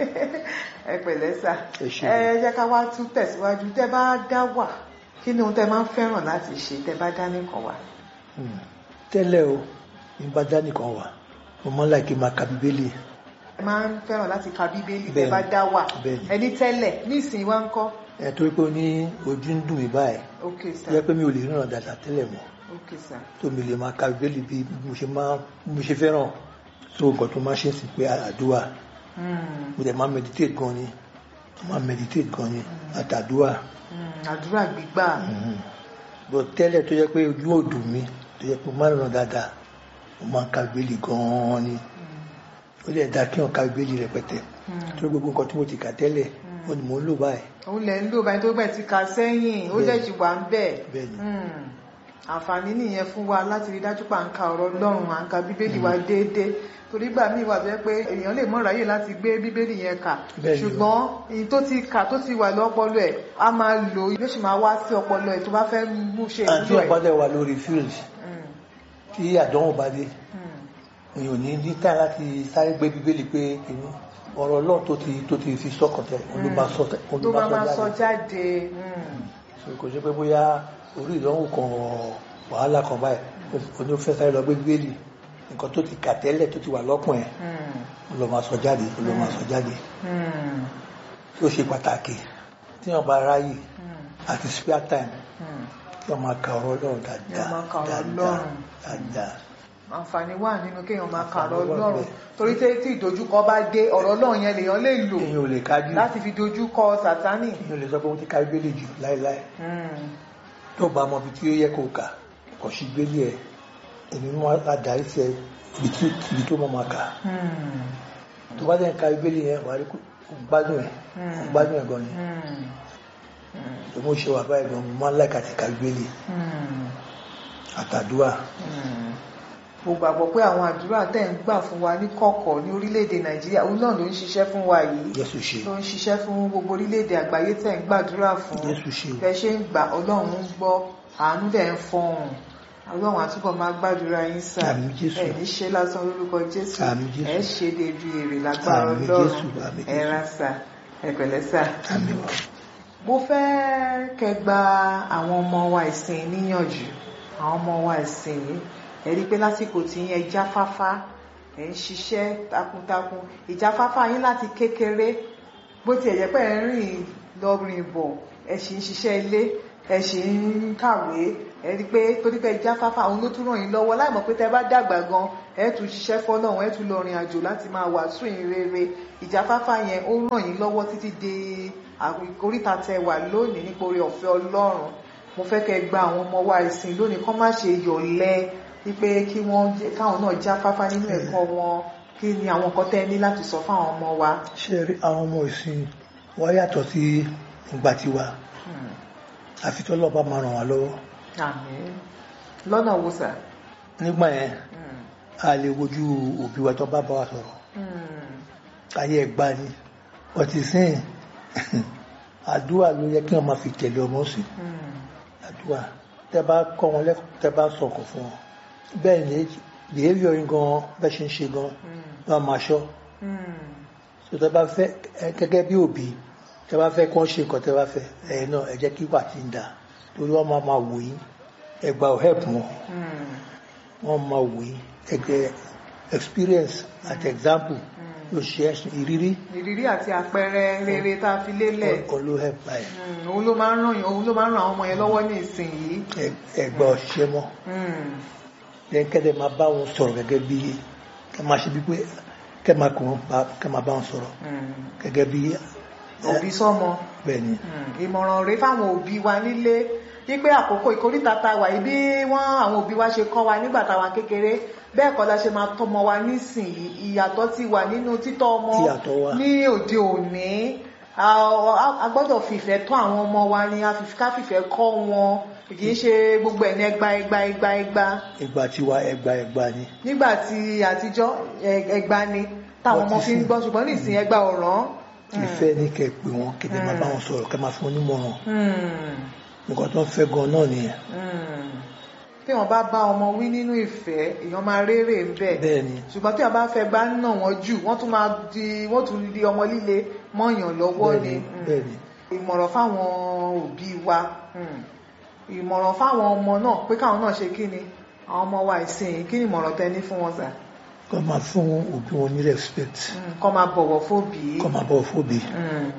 ẹ pẹ̀lẹ́ sá Ẹ ṣé. ẹ jẹ́ ká wá tún tẹ̀síwájú tẹ́ bá dá wà kí ni ohun tẹ́ máa ń fẹ́ràn láti ṣe tẹ́ bá dá nìkan wà. Hmm. tẹ́lẹ̀ o ní bá dá nìkan wà mo mọ́ láì kí n máa ka bíbélì ẹ máa ń fẹ́ràn láti ka bíbélì tẹ́ Bẹ́ẹ̀ni. bá dá wà Bẹ́ẹ̀ni. ẹni tẹ́lẹ̀ ní ìsìn wa ń kọ́ ẹ torí pé ó ní ojú ń dùn mí báyìí ok tó sir yẹ pé mi ò lè ríran dáadáa tẹ́lẹ̀ mọ́ ok sir tó mi lè máa ka bíbélì bí mo ṣe máa bí mo ṣe fẹ́ràn tó nǹkan tó máa ṣe é sí pé àdúrà Hmm, mo dẹ̀ máa meditate gan ni mo máa meditate gan ni àtàdúrà hmm, àdúrà gbígbà bọ̀ tẹ́lẹ̀ tó yẹ pé ojú ò dùn mí tó yẹ pé mo máa ń ràn dáadáa mo máa ń ka bíbélì gan ni ó lè dá kí wọn ka bíbélì rẹpẹtẹ Hmm. tó gbogbo nǹkan tí mo ti kà tẹ́lẹ̀ ó ní mò ń lò báyìí òun lẹ̀ ń lò báyìí tó bẹ̀ ti ka sẹ́yìn ó dẹ̀ ti wà ń bẹ̀ Bẹ́ẹ̀ni. Hmm. àǹfààní nìyẹn fún wa láti rí dájú pé à ń ka ọ̀rọ̀ Ọlọ́run à ń ka bíbélì wa déédéé torí gbà míì wà bẹ́ẹ̀ pé èèyàn lè mọ̀ ráyè láti gbé bíbélì yẹn kà Bẹ́ẹ̀ni o. ṣùgbọ́n èyí tó ti kà tó ti wà lọ́pọlọ ẹ̀ á máa lò yóò sì máa wá sí ọpọlọ ẹ̀ tó bá fẹ́ mú ṣe àti ìlú ẹ̀. ọ̀pá dẹ̀ wà lórí field Hmm. tí àdánwò bá dé Hmm. èèyàn ò ní ní táì láti sáré gbé bíbélì pé kìíní ọ̀rọ̀ náà tó ti tó ti fi sọ́kàn tẹ̀ òun ló máa sọ tẹ̀ òun tó ló bá máa máa sọ sọ jáde jáde Hmm. So, kò ṣe pé bóyá orí ìdánwò kan wàhálà kan báyìí oní fẹ́ sáré lọ gbé bíbélì nǹkan tó ti kà tẹ́lẹ̀ tó ti wà lọ́kùn ẹ̀ Hmm. òun ló máa sọ jáde òun ló máa sọ jáde Hmm. tó ṣe pàtàkì tí wọ́n bá ráyè Hmm. àti spare time Hmm. tí wọ́n máa ka ọ̀rọ̀ Ọlọ́run Kí wọ́n dáadáa máa ka ọ̀rọ̀ dáadáa Ọlọ́run. dáadáa àǹfààní wà nínú kéèyàn máa kà Àǹfààní ọ̀rọ̀ wà Ọlọ́run níbẹ̀. torí tí tí ìdojúkọ bá dé ọ̀rọ̀ Ọlọ́run yẹn lèèyàn lè lò èèyàn ò lè kájú láti fi dojúkọ Sátánì. èèyàn ò lè sọ pé wọ́n ti ka bíbélì jù láéláé Hmm. tó bá mọ ibi tí ó yẹ kó kà kò sí gbélé ẹ èmi mú adarí sí ẹ ibi tí- ibi tó mọ máa kà Hmm. tó bá dẹ̀ ń ka bíbélì yẹn wà á rí kó kó gbádùn ẹ̀ kó gbádùn ẹ̀ gan ni Hmm. Hmm. tó mú ṣe wà báyìí gan mo máa ń láìka ti ka bíbélì Hmm. àtàdúrà Hmm. mo gbàgbọ́ pé àwọn àdúrà tẹ̀ ń gbà fún wa ní kọ̀kọ̀ ní orílẹ̀-èdè Nàìjíríà òun náà ló ń ṣiṣẹ́ fún wa yìí Jésù ṣe ló ń ṣiṣẹ́ fún gbogbo orílẹ̀-èdè àgbáyé tẹ̀ ń gbàdúrà fún Jésù ṣe o. bẹ́ẹ̀ ṣe ń gbà Ọlọ́run ń gbọ́ àánú dẹ̀ ń fọhùn Ọlọ́run àtúbọ̀ máa gbàdúrà yín sà Àmín Jésù. ẹ̀ ní ṣe lásán lórúkọ Jésù Àmín Jésù. ẹ̀ ṣe débi èrè lágbára Àmín Ọlọ́run Jésù, àmín ẹ̀ Jésù. ra sà ẹ̀ pẹ̀lẹ́ sà àmì wà mo fẹ́ kẹ́ gba àwọn ọmọ wa ìsìn níyànjú àwọn ọmọ wa ìsìn yìí ẹ rí i pé lásìkò tí yẹn jáfáfá ẹ ń ṣiṣẹ́ takuntakun ìjáfáfá yín láti kékeré bó tiẹ̀ jẹ́ pé ẹ ń rìn lọ rìn bọ̀ ẹ sì ń ṣiṣẹ́ ilé ẹ sì ń kàwé ẹ rí i pé torí pé jáfáfá òun ló tún ràn yín lọ́wọ́ láì mọ̀ pé tẹ́ bá dàgbà gan ẹ tún ṣiṣẹ́ fọ́lọ́run ẹ tún lọ rìn àjò láti máa wàásù yín rere ìjáfáfá yẹn ó ràn yín lọ́wọ́ títí dé àwọn ìkóríta tẹ wà lónìí nípa oore ọ̀fẹ́ Ọlọ́run mo fẹ́ kẹ́ gba àwọn ọmọ wa ìsìn lónìí kọ́ má ṣe yọ̀lẹ wípé kí wọ́n jẹ́- káwọn náà jáfáfá nínú ẹ̀kọ́ wọn kí ni àwọn nǹkan tẹ́ ẹ ní láti sọ fáwọn ọmọ wa. ṣe rí àwọn ọmọ ìsìn wa yàtọ̀ sí ìgbà tiwa Hmm. àfi tó lọ́ba máa ràn wá lọ́wọ́ àmín lọ́nà wo sà. nígbà yẹn Hmm. a lè wojú òbí wa tó bá bá wa sọ̀rọ̀ Hmm. ayé ẹgbà ni ọtí sìn àdúrà ló yẹ kí wọn máa fi tẹ̀lé ọmọ sí Hmm. àdúrà tẹ bá kọ́ wọn lẹ́kọ̀ọ́ tẹ bá sọ̀kọ̀ fún wọn bẹ́ẹ̀ ni behaviour yín gan bẹ́ẹ̀ ṣe ń ṣe gan Hmm. wọn máa ṣọ́ Hmm. so tẹ bá fẹ́ ẹ gẹ́gẹ́ bí òbí tẹ bá fẹ́ kí wọ́n ṣe nǹkan tẹ bá fẹ́ ẹ̀yin náà ẹ jẹ́ kí wà tí ń dà torí wọ́n máa máa wò yín ẹgbà ò help wọn Hmm. wọ́n máa wò yín ẹgbẹ́ experience àti example ló ṣe ẹ̀sìn ìrírí ìrírí àti àpẹẹrẹ rere tá a fi lélẹ̀ kan ló help báyìí Hmm. òun ló máa ń ràn yín òun ló máa ń ràn àwọn ọmọ yẹn lọ́wọ́ ní ìsìn yìí. ẹgbà òṣìṣẹ́ mọ́ Hmm. lẹ́yìn kẹ́lẹ́ máa bá wọn sọ̀rọ̀ gẹ́gẹ́ bí kẹ́ máa ṣe bí pé kẹ́ máa kàn wọ́n bá kẹ́ máa bá wọn sọ̀rọ̀ Hmm. gẹ́gẹ́ bí òbí sọ́mọ. bẹ́ẹ̀ ni Hmm, ìmọ̀ràn rèé fáwọn òbí wa nílé wípé àkókò ìkórìtà ta wà yìí bí wọ́n àwọn òbí wa ṣe kọ́ wa nígbà táwa kékeré bẹ́ẹ̀ kọ́ la ṣe máa tọ́mọ wa nísìnyí ìyàtọ̀ ti wà nínú títọ́ ọmọ Ìyàtọ̀ wà. ní òde òní a a gbọ́dọ̀ fìfẹ́ tọ́ àwọn ọmọ wa ni a fi- ká fìfẹ́ kọ́ wọn kì í ṣe gbogbo ẹ̀ ní ẹgba ẹgba ẹgba ẹgba ìgbà tiwa ẹgbà ẹgbà ni nígbà tí àtijọ́ ẹ- ẹgba ni táwọn ọmọ fi ń gbọ́ ṣùgbọ́n nísìnyí ẹgba ọ̀ràn. ìfẹ́ ní kẹ́ pè wọ́n kẹ́ máa bá wọn sọ̀rọ̀ kẹ́ máa fún wọn nímọ̀ràn Hmm. nǹkan tó ń fẹ́ gan náà nìyẹn Mm. tí wọn bá bá ọmọ wí nínú ìfẹ́ èèyàn máa rérè ń bẹ bẹ́ẹ̀ ni ṣùgbọ́n tí wọn bá fẹ́ gbá nà wọn jù wọ́n tún máa di wọ́n tún di ọmọ líle mọ́yàn lọ́wọ́ bẹ́ẹ̀ ni ni Mm. bẹ́ẹ̀ ni ìmọ̀ràn fáwọn òbí wa Mm. ìmọ̀ràn fáwọn ọmọ náà pé káwọn náà ṣe kí ni àwọn ọmọ wa ìsìn kí ni ìmọ̀ràn tẹ ní fún wọn sà kọ́ máa fún òbí wọn ní respect Mm. kọ́ máa bọ̀wọ̀ fóbì kọ́ máa bọ̀ fóbi Mm.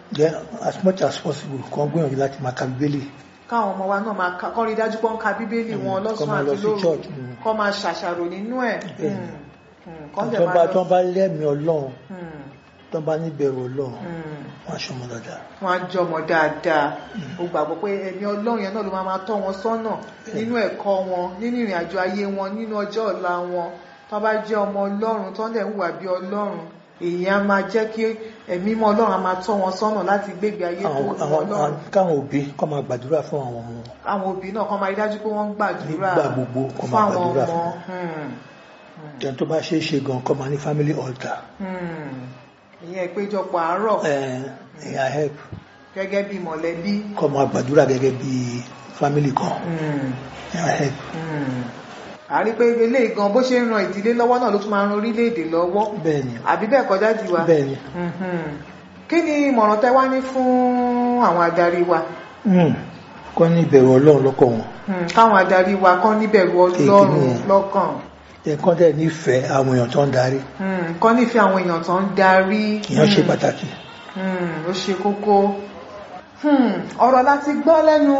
then as much as possible kàn gbìyànjú láti máa ka bíbélì káwọn ọmọ wa náà máa ka kọ́ rí dájú pé wọ́n ka bíbélì wọn kọ́ lọ́sàn máa lọ àti sí lóru church, mm. kọ́ máa ṣàṣàrò nínú ẹ̀ Bẹ́ẹ̀. Mm. Mm. kọ́ dẹ̀ tó máa bá lọ tó bá lẹ́mìí ọlọ́run Mm. tó bá níbẹ̀rù ọlọ́run Mm. wọ́n á ṣọmọ dáadáa wọ́n á jọmọ dáadáa mo gbàgbọ́ pé ẹni ọlọ́run yẹn náà ló máa máa tọ́ wọn sọ́nà nínú ẹ̀kọ́ wọn nínú ìrìn àjò ayé wọn nínú ọjọ́ ọ̀la wọn tó bá jẹ́ ọmọ ọlọ́run tó ń dẹ̀ ń hùwà bí ọlọ́run èyí á máa jẹ́ kí ẹ̀mí mọ́ ọlọ́run á máa tọ́ wọn sọ́nà láti gbégbé ayé tó àwọn wù àwọn ọlọ́run àwọn- káwọn òbí kọ́ máa gbàdúrà fún àwọn ọmọ wọn àwọn òbí náà kọ́ máa rí dájú pé wọ́n ń gbàdúrà Nígbà gbogbo kó fún máa àwọn gbàdúrà ọmọ fún wọn. Hmm. ẹni tó bá ṣe é ṣe gan kọ́ máa ní family altar Hmm. ìyẹn ìpéjọpọ̀ àárọ̀ ẹ̀yà help gẹ́gẹ́ bí mọ̀lẹ́bí kọ́ máa gbàdúrà gẹ́gẹ́ bí family kan Hmm. ẹ̀yà help Hmm. a rí pé eléyìí gan bó ṣe ń ran ìdílé lọ́wọ́ náà ló tún máa ń ran orílẹ̀-èdè lọ́wọ́ bẹ́ẹ̀ ni àbí bẹ́ẹ̀ kọjá jù wa bẹ́ẹ̀ ni Mhm. kí ni ìmọ̀ràn tẹ́ wá ní fún àwọn adarí wa Hmm. kọ́ ní ìbẹ̀rù ọlọ́run lọ́kọ̀ wọn Hmm. káwọn adarí wa kán níbẹ̀rù ọlọ́run Èkìní. lọ́kàn ẹ̀kọ́ dẹ̀ nífẹ̀ẹ́ àwọn èèyàn tó ń darí Hmm. kán nífẹ̀ẹ́ àwọn èèyàn tó ń darí ìyẹn ṣe Hmm. pàtàkì Hmm, ó ṣe kókó Hmm, ọ̀rọ̀ láti gbọ́ lẹ́nu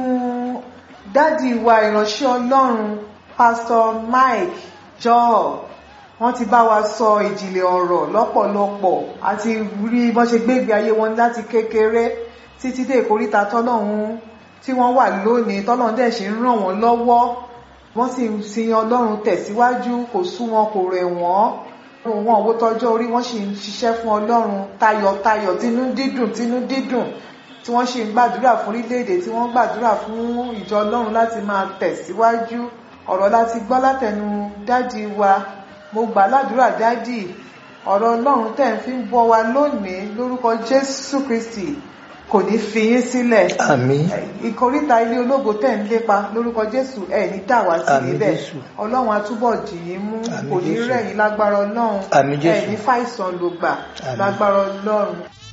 dádì wa ìránṣẹ́ ọlọ́run pastor mike joel wọ́n ti bá wa sọ ìjìnlẹ̀ ọ̀rọ̀ lọ́pọ̀lọpọ̀ àti rí bọ́n ṣe gbégbé ayé wọn láti kékeré títí dé ìkóríta tọ́lọ́run tí wọ́n wà lónìí tọ́lọ́run dẹ̀ ṣe ń ràn wọ́n lọ́wọ́ wọ́n sì ń sin ọlọ́run tẹ̀síwájú kò sú wọn kò rẹ̀ wọ́n wọn owó tọjọ́ orí wọ́n sì ń ṣiṣẹ́ fún ọlọ́run tayọ̀tayọ̀ tínú dídùn tínú dídùn tí wọ́n sì ń gbàdúrà fún orílẹ̀-èdè tí wọ́n gbàdúrà fún ìjọ ọlọ́run láti máa tẹ̀síwájú ọ̀rọ̀ láti gbọ́ látẹnu dádì wa mo gbà ládùúrà dádì ọ̀rọ̀ ọlọ́run tẹ̀ ń fi ń bọ́ wa lónìí lórúkọ jésù kristi kò ní fi yín sílẹ̀ àmín ìkóríta ilé ológo tẹ̀ ń lépa lórúkọ jésù ẹ̀ ní dà wá sí Àmín níbẹ̀ Jésù. ọlọ́run á túbọ̀ dì yín mú Àmín kò ní Jésù. rẹ̀ yín lágbára ọlọ́run Àmín Jésù. ẹ̀ ní fàìsàn ló gbà Àmín. lágbára ọlọ́run